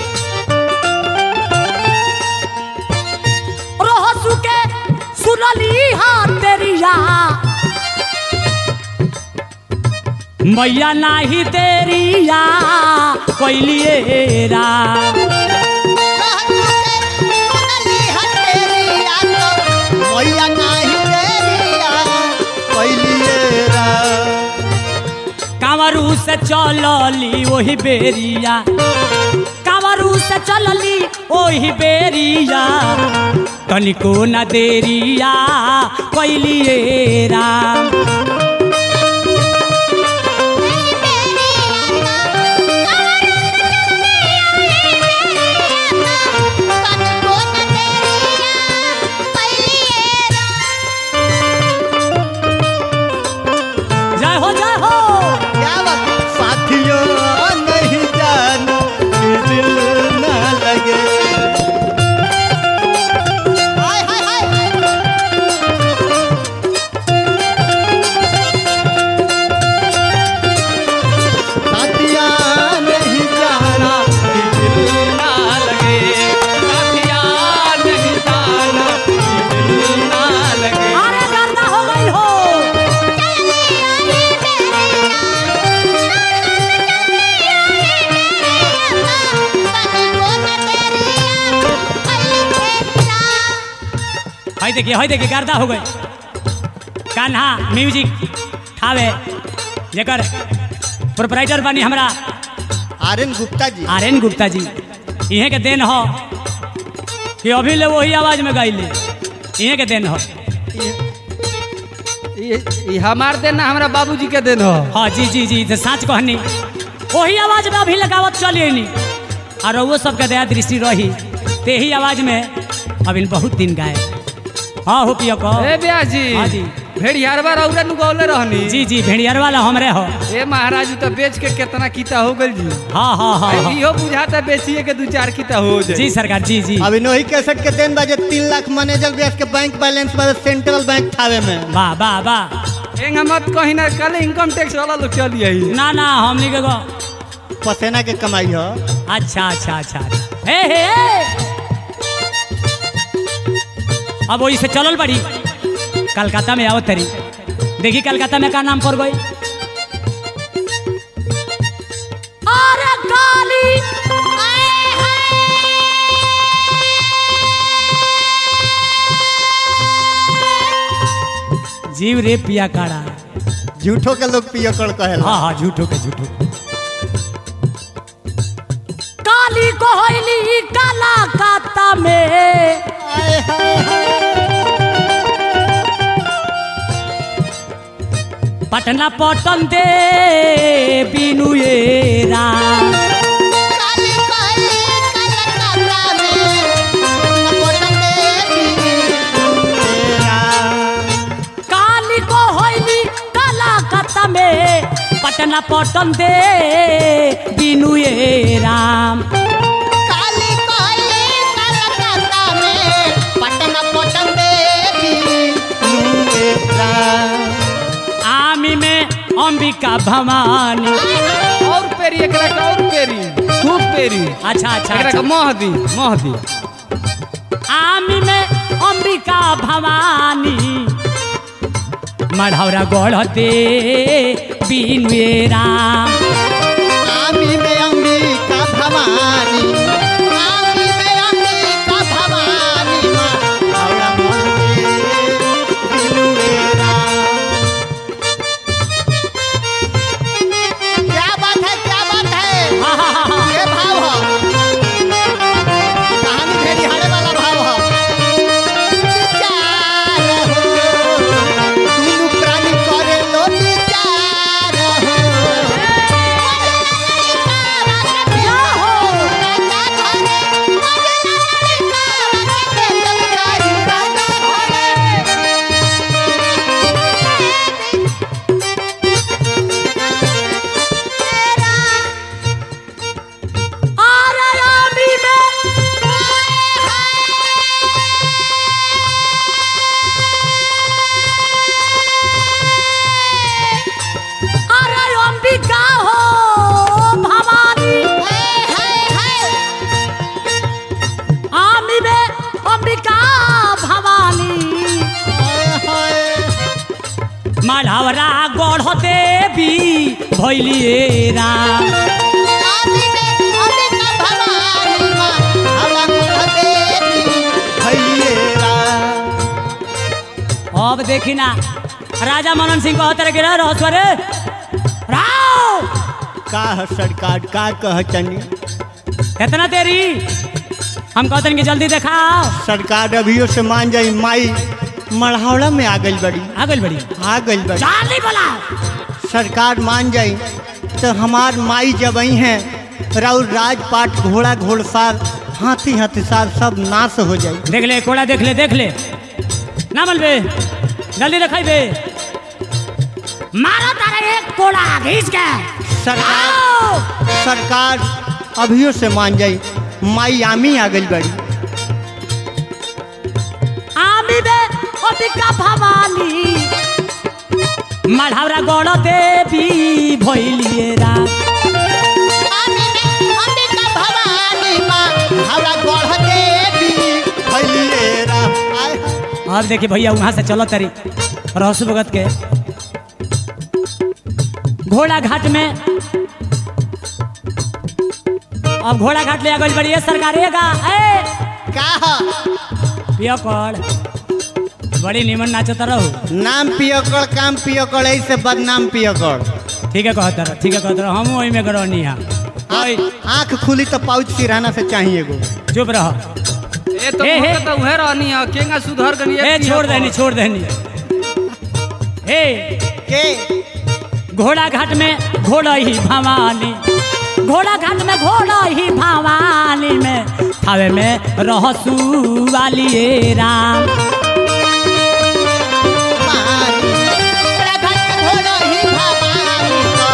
रोहसु के सुनली हाँ तेरिया मैया नाही तेरिया कोइलिए रा मैया नाही तेरिया पहलिए रा कांवरू से चलली वही बेरिया कांवरू से चलली वही बेरिया तनिको न देरिया कैलिए राम जय हो जय हो क्या बात साथियों नहीं जानो कि दिल न लगे हाय हाय हाय साथिया नहीं जाना कि दिल ना लगे साथिया नहीं जाना दिल ना लगे अरे गर्दा हो गई हो हाय देखिए हाय देखिए गर्दा हो गई कान्हा म्यूजिक ठावे जेकर प्रोपराइटर बनी हमरा आर्यन गुप्ता जी आर एन गुप्ता जी इहे के देन हो कि अभी ले वही आवाज में गाइले इहे के देन हो ये ये हमार देन ना हमरा बाबूजी के देन हो हाँ जी जी जी तो साँच कहनी वही आवाज में अभी लगावत चलिए नी और वो सबके दया दृष्टि रही ते ही आवाज में अभी बहुत दिन गाए हाँ हो पियो को ए ब्याह जी हाँ जी। भेड़ियारवा रौरा नु गौले रहनी जी जी भेड़ियर वाला हमरे हो ए महाराज तो बेच के कितना कीता हो गल जी हाँ हाँ हाँ हाँ। इहो बुझाता बेचिए के दू चार कीता हो जाए जी सरकार जी जी अभी नोही कैसेट के दिन बजे तीन लाख मैनेजर ब्याज के बैंक बैलेंस बजे सेंट्रल बैंक थावे में वाह वाह वाह एंगा मत कहीं ना कल इनकम टैक्स वाला लोग चल आई ना ना हमनी के गो पसेना के कमाई हो अच्छा अच्छा अच्छा हे हे हे। अब वही से चलल बड़ी कलकत्ता में आओ तरी देखी कलकत्ता में का नाम पड़ गई अरे गाली जीव रे पिया काड़ा झूठो के लोग पियकड़ कहेला हाँ हाँ झूठो के झूठो काली कोहली काला काता में आय हाय हाय। पटना पटन दे बिनु ये राम काली को होइली काला कता में पटना पटन दे बिनु ये राम आमी में अंबिका भवानी और पेरी एकरा के और पेरी खूब पेरी अच्छा अच्छा, एकरा के अच्छा मोह दी मोह दी आमी में अंबिका भवानी मढ़ौरा गढ़ते बिनुए राम आमी में अंबिका भवानी आमी में अंबिका भवानी माँ हौला मन के बिनुएरा क्या बात है क्या बात है हा, हा, हा, हा। ये भाव हो कहानी भेड़ी हारे वाला भाव हो विचार हो दुनु प्राणी करे लो विचार हो अरे आमी में अरे अंबिका हो भवानी आमी में अंबिका भवानी मढ़ौरा गढ़ देवी भैलिए राम अब देखी ना राजा मनन सिंह कहते रहे गिरा रहस्वरे राव का है सरकार का कह चनी इतना तेरी हम कहते कि जल्दी दिखाओ सरकार अभियो से मान जाई माई मढ़ौला में आ गई बड़ी आ गई बड़ी आ गई बड़ी जल्दी बोला सरकार मान जाई तो हमार माई जब आई हैं राउर राजपाट घोड़ा घोड़सार हाथी हथिसार सब नाश हो जाई देख ले कोड़ा देख ले देख ले ना मलबे जल्दी दिखाई बे मारो तारा एक कोड़ा घींच के सरकार आओ! सरकार अभियो से मान जाई माई आमी आ गई बड़ी आमी बे अंबिका भवानी मढ़ौरा गढ़ देवी भैलिए राम हमारा गढ़ देवी भैलिए राम। आय अब देखिए भैया वहां से चलो तरी रहसु भगत के घोड़ा घाट में अब घोड़ा घाट ले गई बड़ी सरकारेगा ए का ह? पियो कर बड़ी निमन नाचत रहो नाम पियकड़ काम पियकड़ ऐसे बदनाम पियकड़ ठीक है कहत रहो ठीक है कहत रहो हम वही में गरौनी है ओए, आँख खुली तो पाउच सिरहाना से चाहिए गो चुप रहो ए तो ए, मोह ए। के तो उहे रहनी है केंगा सुधर गनी ए छोड़ देनी छोड़ देनी ए के घोड़ा घाट में घोड़ा ही भवानी घोड़ा घाट में घोड़ा ही भवानी में थावे में रहसू वाली ए राम मारी बड़ा घाट में घोड़ा ही भवानी को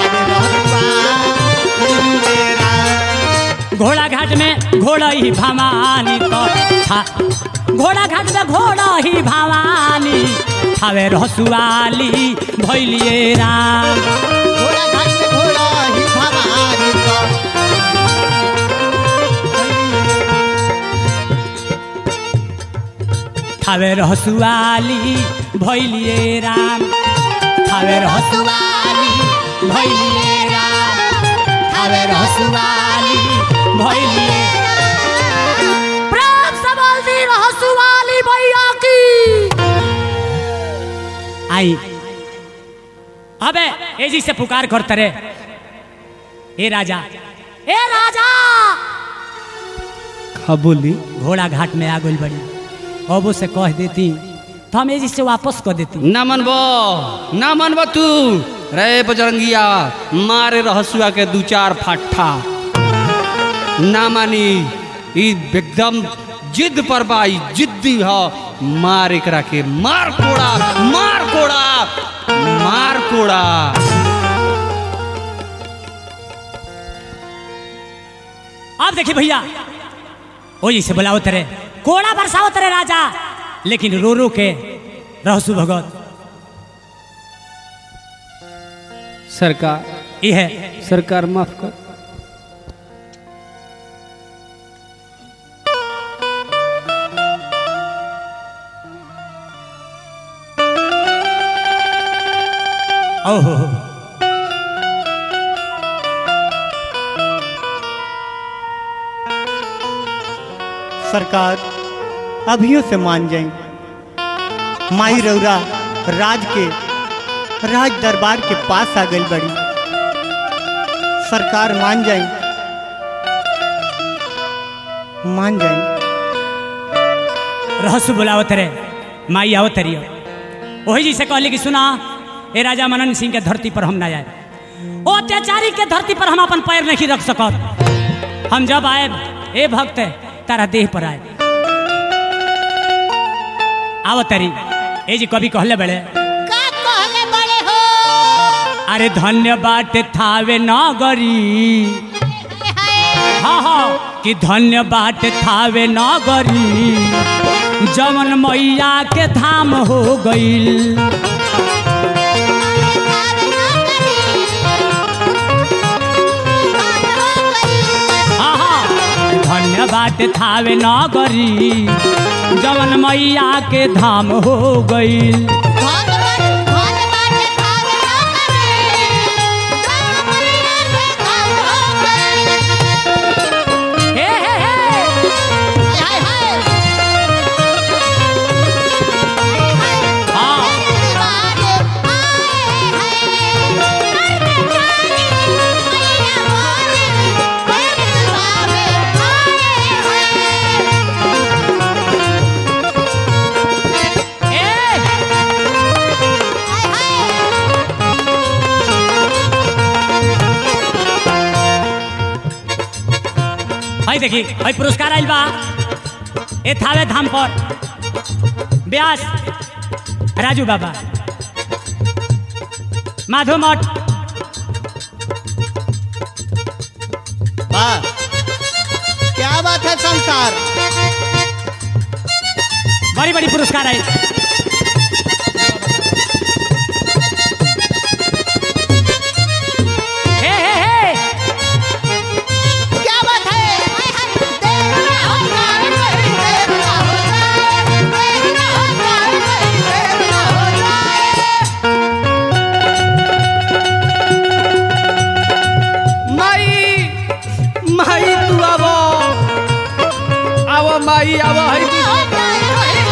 अरे रहबा मेरा। घोड़ा घाट में घोड़ा ही भवानी तो था घोड़ा घाट में घोड़ा ही भवानी थावे रहसू वाली भैलिए राम घोड़ा घाट में घोड़ा ही भवानी को थावे रहसू वाली भैलिए राम थावे रहसू वाली भैलिए राम थावे रहसू वाली भैलिए प्रेम से बोल दी रहसू वाली भैया की आई अबे एजी से पुकार करते रे ए राजा ए राजा हाँ बोली घोड़ा घाट में आ गई बड़ी अब से कह देती तो हम एजी से वापस कर देती ना मनबो ना मनबो तू रे बजरंगिया मारे रहसुआ के दू चार फट्ठा ना मानी ई एकदम जिद पर बाई जिद्दी ह मार एकरा के मार कोड़ा मार कोड़ा मार कोड़ा अब देखिए भैया ओ जी से बुलाओ तेरे कोड़ा बरसाओ तेरे राजा लेकिन रो रो के रहसु भगत सरकार ये है सरकार माफ कर ओहो सरकार अभियो से मान जाई माई रौरा राज के राज दरबार के पास आ गई बड़ी सरकार मान जाई मान जाई रहस्य बुलावत रे माई आवत रही वही जी से कहली कि सुना ए राजा मनन सिंह के धरती पर हम ना आए ओ अत्याचारी के धरती पर हम अपन पैर नहीं रख सकत हम जब आए ए भक्त तारा देह पर आए आवत रही ए जी कभी कहले बड़े का कहले बड़े हो अरे धन्य बाटे थावे नगरी हाय हाँ हाँ कि धन्य बाटे थावे नगरी जवन मैया के धाम हो गईल हाँ हाँ धन्य बाटे थावे नगरी जवन मैया के धाम हो गईल हे हे हे हाँ ए भाई देखी भाई पुरस्कार आइल बा ए थावे धाम पर व्यास राजू बाबा माधव मठ वाह क्या बात है संसार बड़ी बड़ी पुरस्कार आई हे हे हे क्या बात है माई माई तू आवो आवो माई आवो है तू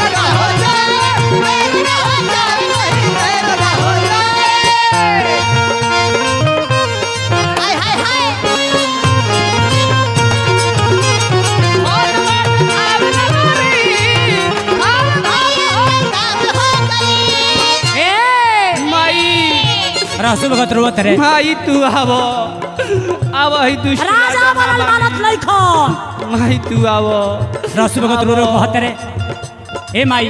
ए माई रहसु भगत रोवत रे माई तू आवो आवो है तू राजा बनल मानत लइखन माई तू आवो रहसु भगत रो रो कहत रे ए माई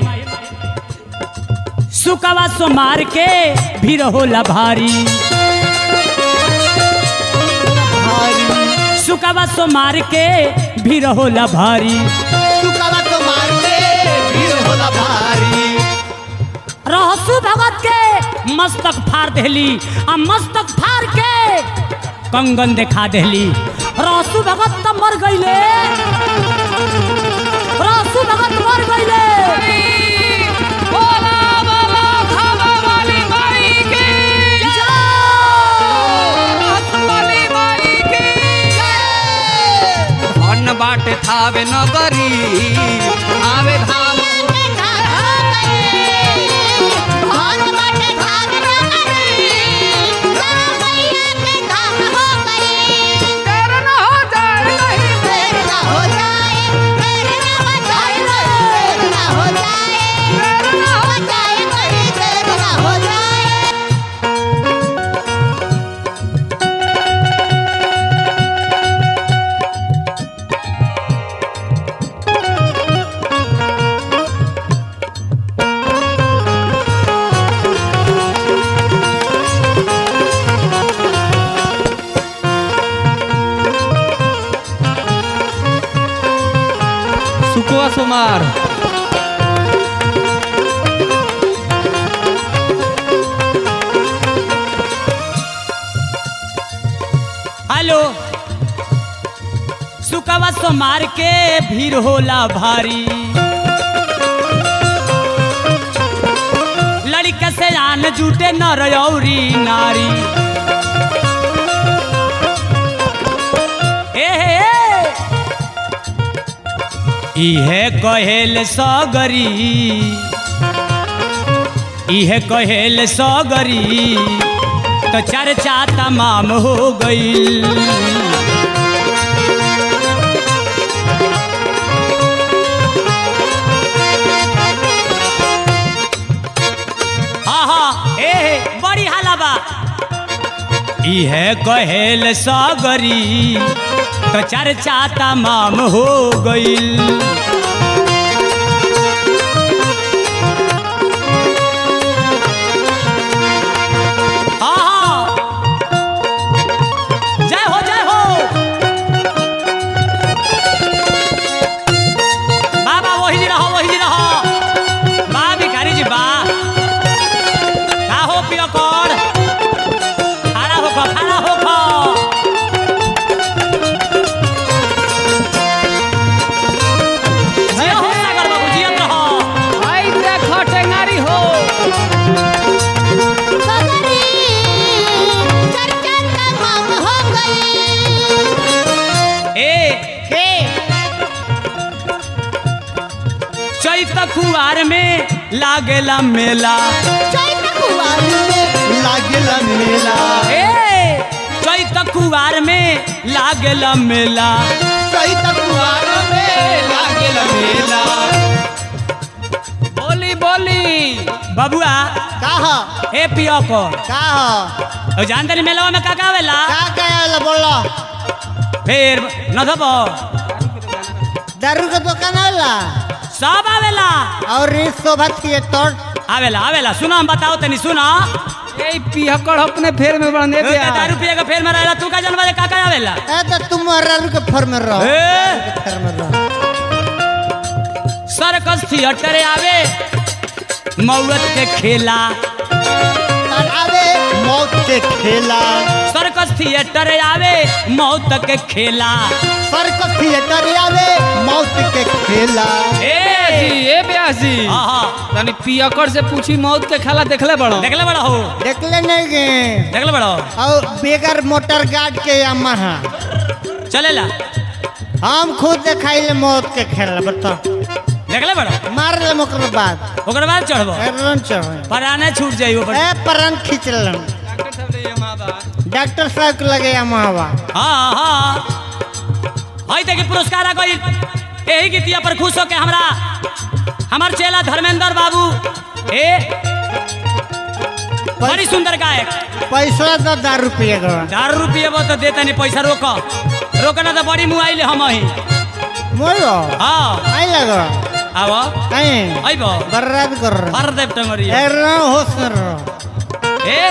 सुकवा सो मार के भी होला भारी भारी सुकवा सो मार के भी होला भारी सुकावा तो मार के भीड़ होला भारी रहसु भगत के मस्तक फाड़ देली आ मस्तक फाड़ के कंगन देखा देली रहसु भगत त मर गईले रहसु भगत मर गईले धन बाटे थावे नगरी आवे धाम सुकुआ सुमार सुकवा सोमार के भीड़ होला भारी लड़का से आन जूटे नर औरी नारी ए हे, ए। इहे कहेल सगरी इहे कहेल सगरी तो चर्चा तमाम हो गईल हाँ हाँ ए हे, बड़ी हाला बा इहे कहेल सगरी तो चर्चा तमाम हो गईल हाँ हाँ जय हो जय हो बाबा वही जी रहो वही जी रहो बा भिखारी जी बा का हो पियो कर खड़ा हो खो खड़ा हो खो जिया हो सागर बाबू जियत रहो आई देखो टेंगारी हो सगरी चर्चा तमाम हो गई ए के चैत कुआर में लागेला मेला चैत कुवार में लागेला मेला ए चैत कुआर में लागेला मेला चैत कुआर में लागेला मेला बोली बोली बबुआ कहा ए पियो को कहा ओ जान तनी मेलवा में का का आवेला का कहला बोला फिर न धबो दारू का दुकान होला सब आवेला और इस शोभा थिएटर आवेला आवेला सुनो हम बताओ तनी सुनो ए पिहकड़ अपने फेर में बने ए, दिया दारू पिए का फेर में रहेला तू का जानवा का का आवेला ए तो तुम दारू के फर में रहो ए फर में रहो सर्कस थिएटर आवे मौत के खेला और आवे मौत के खेला सर्कस थिएटर आवे मौत के खेला सर्कस थिएटर आवे मौत के खेला ए जी ए ब्यासी हाँ हाँ तनी पियकड़ से पूछी मौत के खेला देखले बड़ो देखले बड़ा हो देखले नहीं गए देखले बड़ा और बेगर मोटर गार्ड के यामाहा चलेला हम खुद देखाइले मौत के खेला बता देखले बड़ा मार ले ओकर बाद ओकर बाद चढ़बो रन चढ़े पराने छूट जाई ऊपर ए परन खींच लन डॉक्टर साहब के लगे यामाहा हाँ हाँ हई देखी पुरस्कार आ गई यही गीतिया पर खुश होके हमरा हमार चेला धर्मेंद्र बाबू ए बड़ी सुंदर गायक पैसा तो दारू पिए गवा दारू रुपये बो तो देता नहीं पैसा रोक रोक ना तो बड़ी मुआई ले हम ही मोरो हाँ आई लगो आव आई आइब बर्बाद कर रहा भर देव टंगरी रहा होश में रहो ए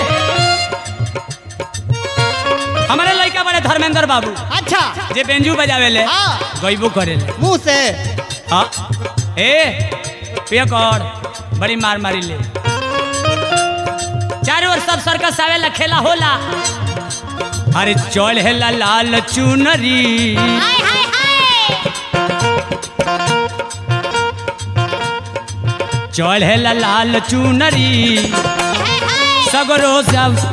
हमारे लड़का बड़े धर्मेंद्र बाबू अच्छा जे बेंजू बजावे ले हाँ गईबो करे ले मुंह से हाँ ए पिया कर बड़ी मार मारी ले चारों ओर सब सर्कस आवेला खेला होला अरे चल हेला लाल चुनरी हाय हाय हाय चल हेला लाल चुनरी हाय हाय सगरो सब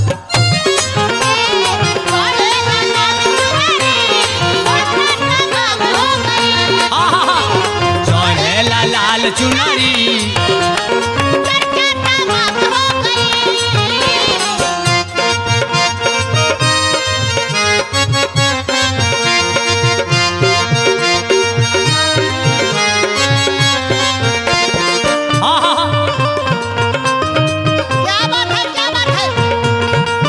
बोले ना तुम्हारी चर्चा तमाम हो गई आहा, चल हेला लाल चुनरी चर्चा तमाम हो गई आहा, क्या बात है क्या बात है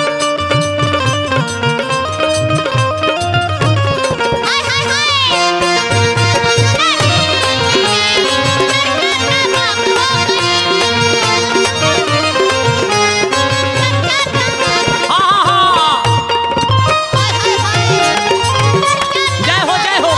हाय हाय हाय आहा, जय हो जय हो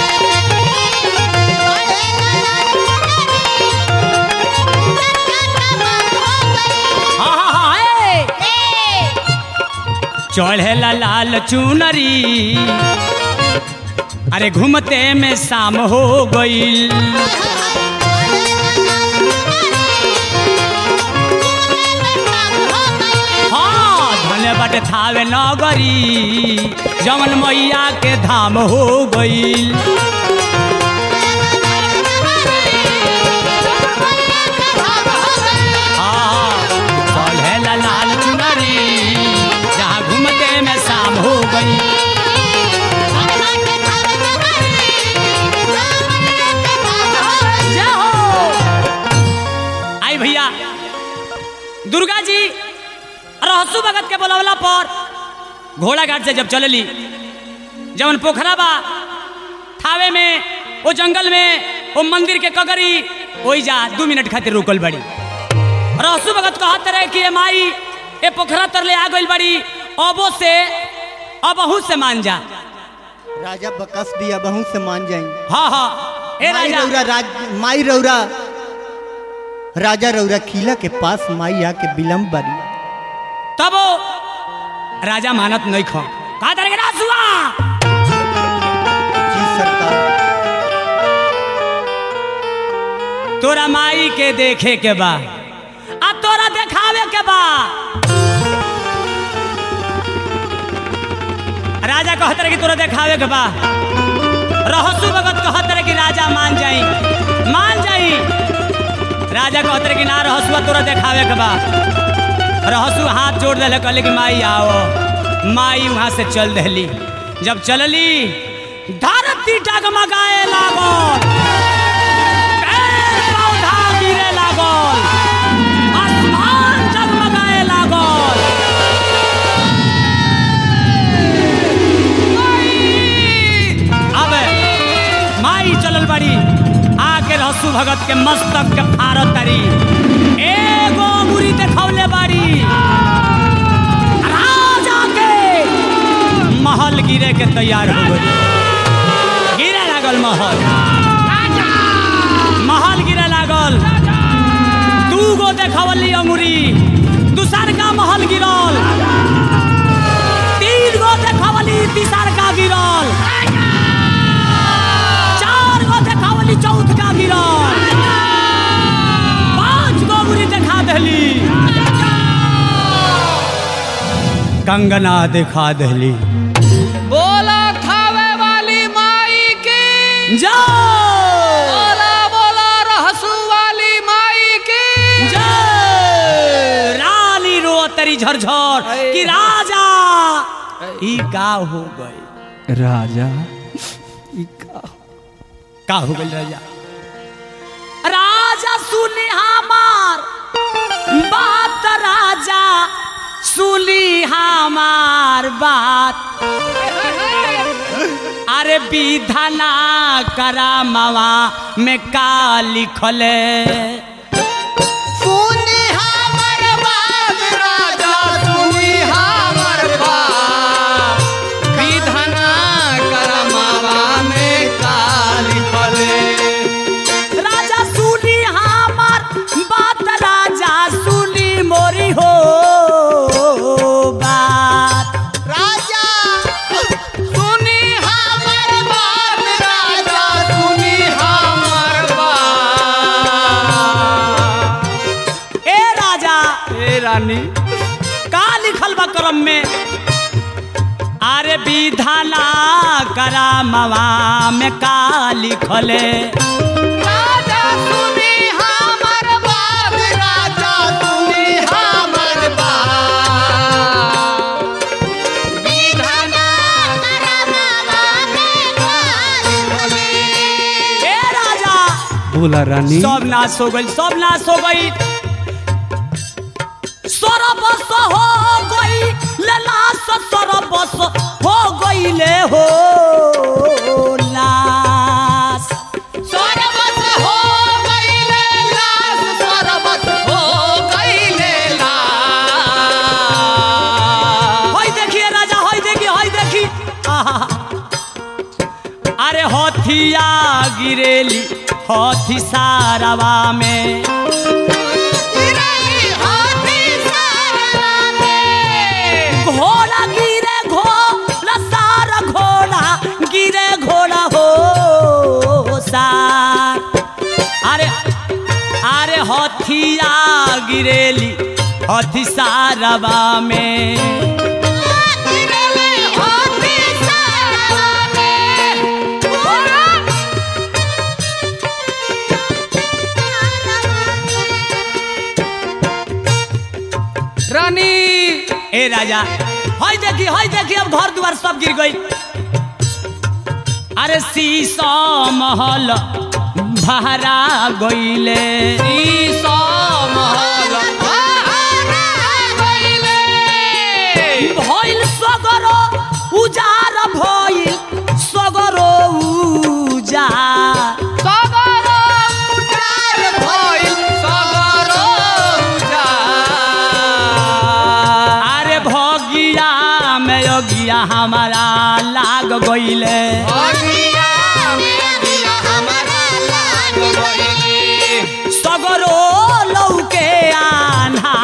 आहा, ए, चढ़ेला लाल चुनरी अरे घूमते में शाम हो गईल हाँ धने बट थावे नगरी जमन मैया के धाम हो गईल हाँ चढ़े ला लाल चुनरी जहाँ घूमते में शाम हो गई जय हो आई भैया दुर्गा जी रहसु भगत के बोलवला पर घोड़ा घाट से जब चलली जवन पोखरा बा थावे में वो जंगल में वो मंदिर के कगरी ओई जा दू मिनट खातिर रुकल बड़ी रहसु भगत कहत रहे कि ए माई ए पोखरा तरले आ गइल बड़ी अबो से अबहू से मान जा राजा बकस दिया बहू से मान जाएंगे हाँ हाँ ए माई राजा रौरा राज माई रौरा राजा रौरा किला के पास माई आके विलम्ब बड़ी तब वो राजा मानत नहीं खो कहा तरह के राजुआ जी सरकार तोरा माई के देखे के बा आ तोरा देखावे के बा राजा कहत रहे कि तोरा देखावे के बा रहसु भगत कहत रहे कि राजा मान जाई मान जाई राजा कहत रहे कि ना रहसुआ तोरा देखावे के बा रहसु हाथ जोड़ दिले कहले कि माई आओ माई वहां से चल दहली जब चलली धरती डगमगाए लागल पेड़ पौधा गिरे लागल आसमान जगमगाए लागल अब माई चलल बड़ी आके रहसु भगत के मस्तक के फारत तरी एगो मुरी देखौले बाड़ी राजा के महल गिरे के तैयार हो गई गिरे लागल महल महल गिरे लागल दू गो देखवली अंगुरी दूसर का महल गिरल तीन गो देखवली तीसर का गिरल चार गो देखवली चौथ का गिरल पांच गो अंगुरी देखा दहली कंगना देखा दहली बोला खावे वाली माई की जाओ बोला बोला रहसू वाली माई की जय रानी रो तरी झरझर कि राजा ई का हो गई राजा का हो गई राजा राजा सुनी हमार बात राजा सुनी हमार बात अरे विधाना करा मवा में का लिखले राजा सुनी हमर बात विधना करमावा में काली फले राजा सुनी हमार बात राजा सुनी मोरी हो बात सुनी हमर बात राजा सुनी हमर बात ए राजा ए रानी का लिखल बा करम में अरे विधाना करामवा में का लिखले राजा सुनी हमर बात राजा सुनी हमर बात विधना ए राजा बोला रानी सब नाश हो गई सब नाश हो गई सरबस हो गई लाश सरबस हो गई ले हो लाश सरबत हो गईले लाश सरबत हो गईले लाश होई देखिए राजा होई देखिए होई देखी आहा। अरे हथिया गिरेली हथी सारवा में घोड़ा गिरे घोड़ा सारा घोड़ा गिरे घोड़ा हथिया गिरेली हथि सारवा में रानी ए राजा हई देखी हई देखी अब घर द्वार सब गिर गई अरे शीशा महल भरा गईले शीशा महल भइल सगरो उजार भइल सगरो उजार सगरो उजार भइल सगरो उजार अरे भगिया में योगिया हमारा लाग गईले अगिया मेरिया हमारा लाग गइले सगरो लौके आन्हा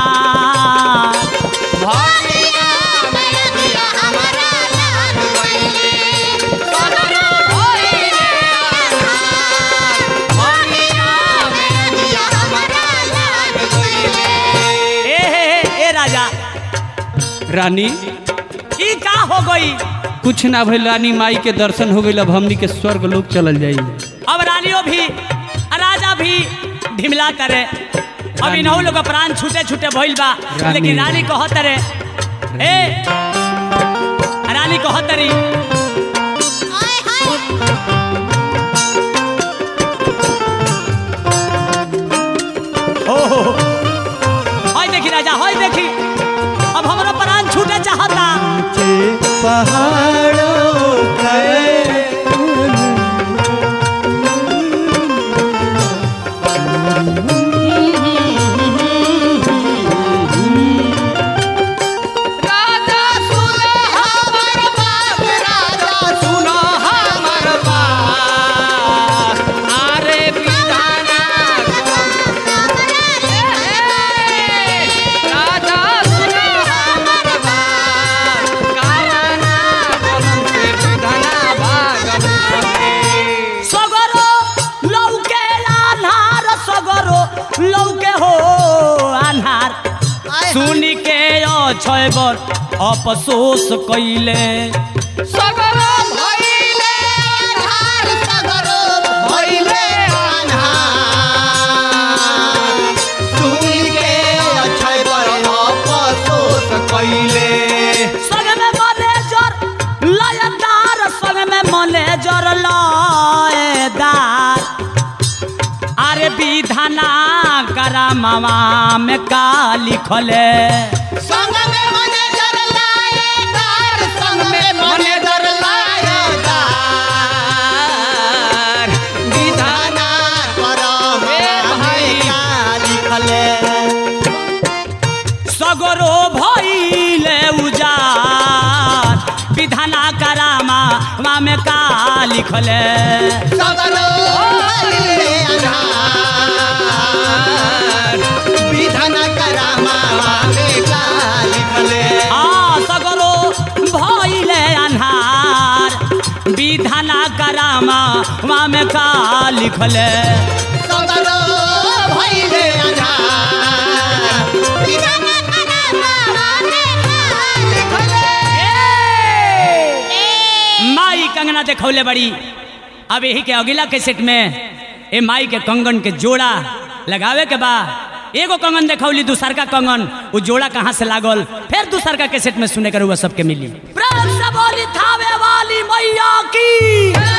भगिया मेरिया हमारा लाग गइले सगरो भइले आधार भगिया मेरिया हमारा लाग गइले ए हे हे ए राजा रानी ई का हो गई कुछ ना भइल रानी माई के दर्शन हो गइल अब हमनी के स्वर्ग लोक चलल जाई अब रानियों भी राजा भी ढिमला करे अब रानी। इन्हों लोग का प्राण छूटे छूटे भइल बा रानी। लेकिन रानी कहत रे ए रानी कहत री हो हो हो। हई देखी राजा हई देखी अब हमारा प्राण छूटे चाहता ऊंचे पहाड़ों पर राजा सुनो हमर बात राजा सुनो हमर बात अरे विधाना राजा सुनो हमर बात कावना बोलम से विधाना भागल सगरो लौके आन्हार सगरो लौके हो आन्हार सुनी के अछय बर अफसोस कैले सगरो भइले आधार सगरो भइले आधार सुन के अक्षय पर अफसोस कइले संग में मैनेजर लयदार संग में मैनेजर लयदार अरे विधाना करा मामा में का लिखले संग में मैनेजर लाएदार संग में मैनेजर लाएदार विधाना करम भाई सगरो भइले उजार विधाना करामा मा में का लिखले सगरो भइले आधार विधान करामा में का लिखले आ सगरो भइले अन्हार विधाना करामा मा में का लिखले सगरो भइले आधार विधान करामा में का लिखले माई कंगना देखौले बड़ी अब यही के अगला कैसेट में ए माई के कंगन के जोड़ा लगावे के बा एगो कंगन देखौली दूसर का कंगन वो जोड़ा कहाँ से लागल फिर दूसर का कैसेट में सुने कर हुआ सबके मिली प्रेम से बोली थावे वाली मैया की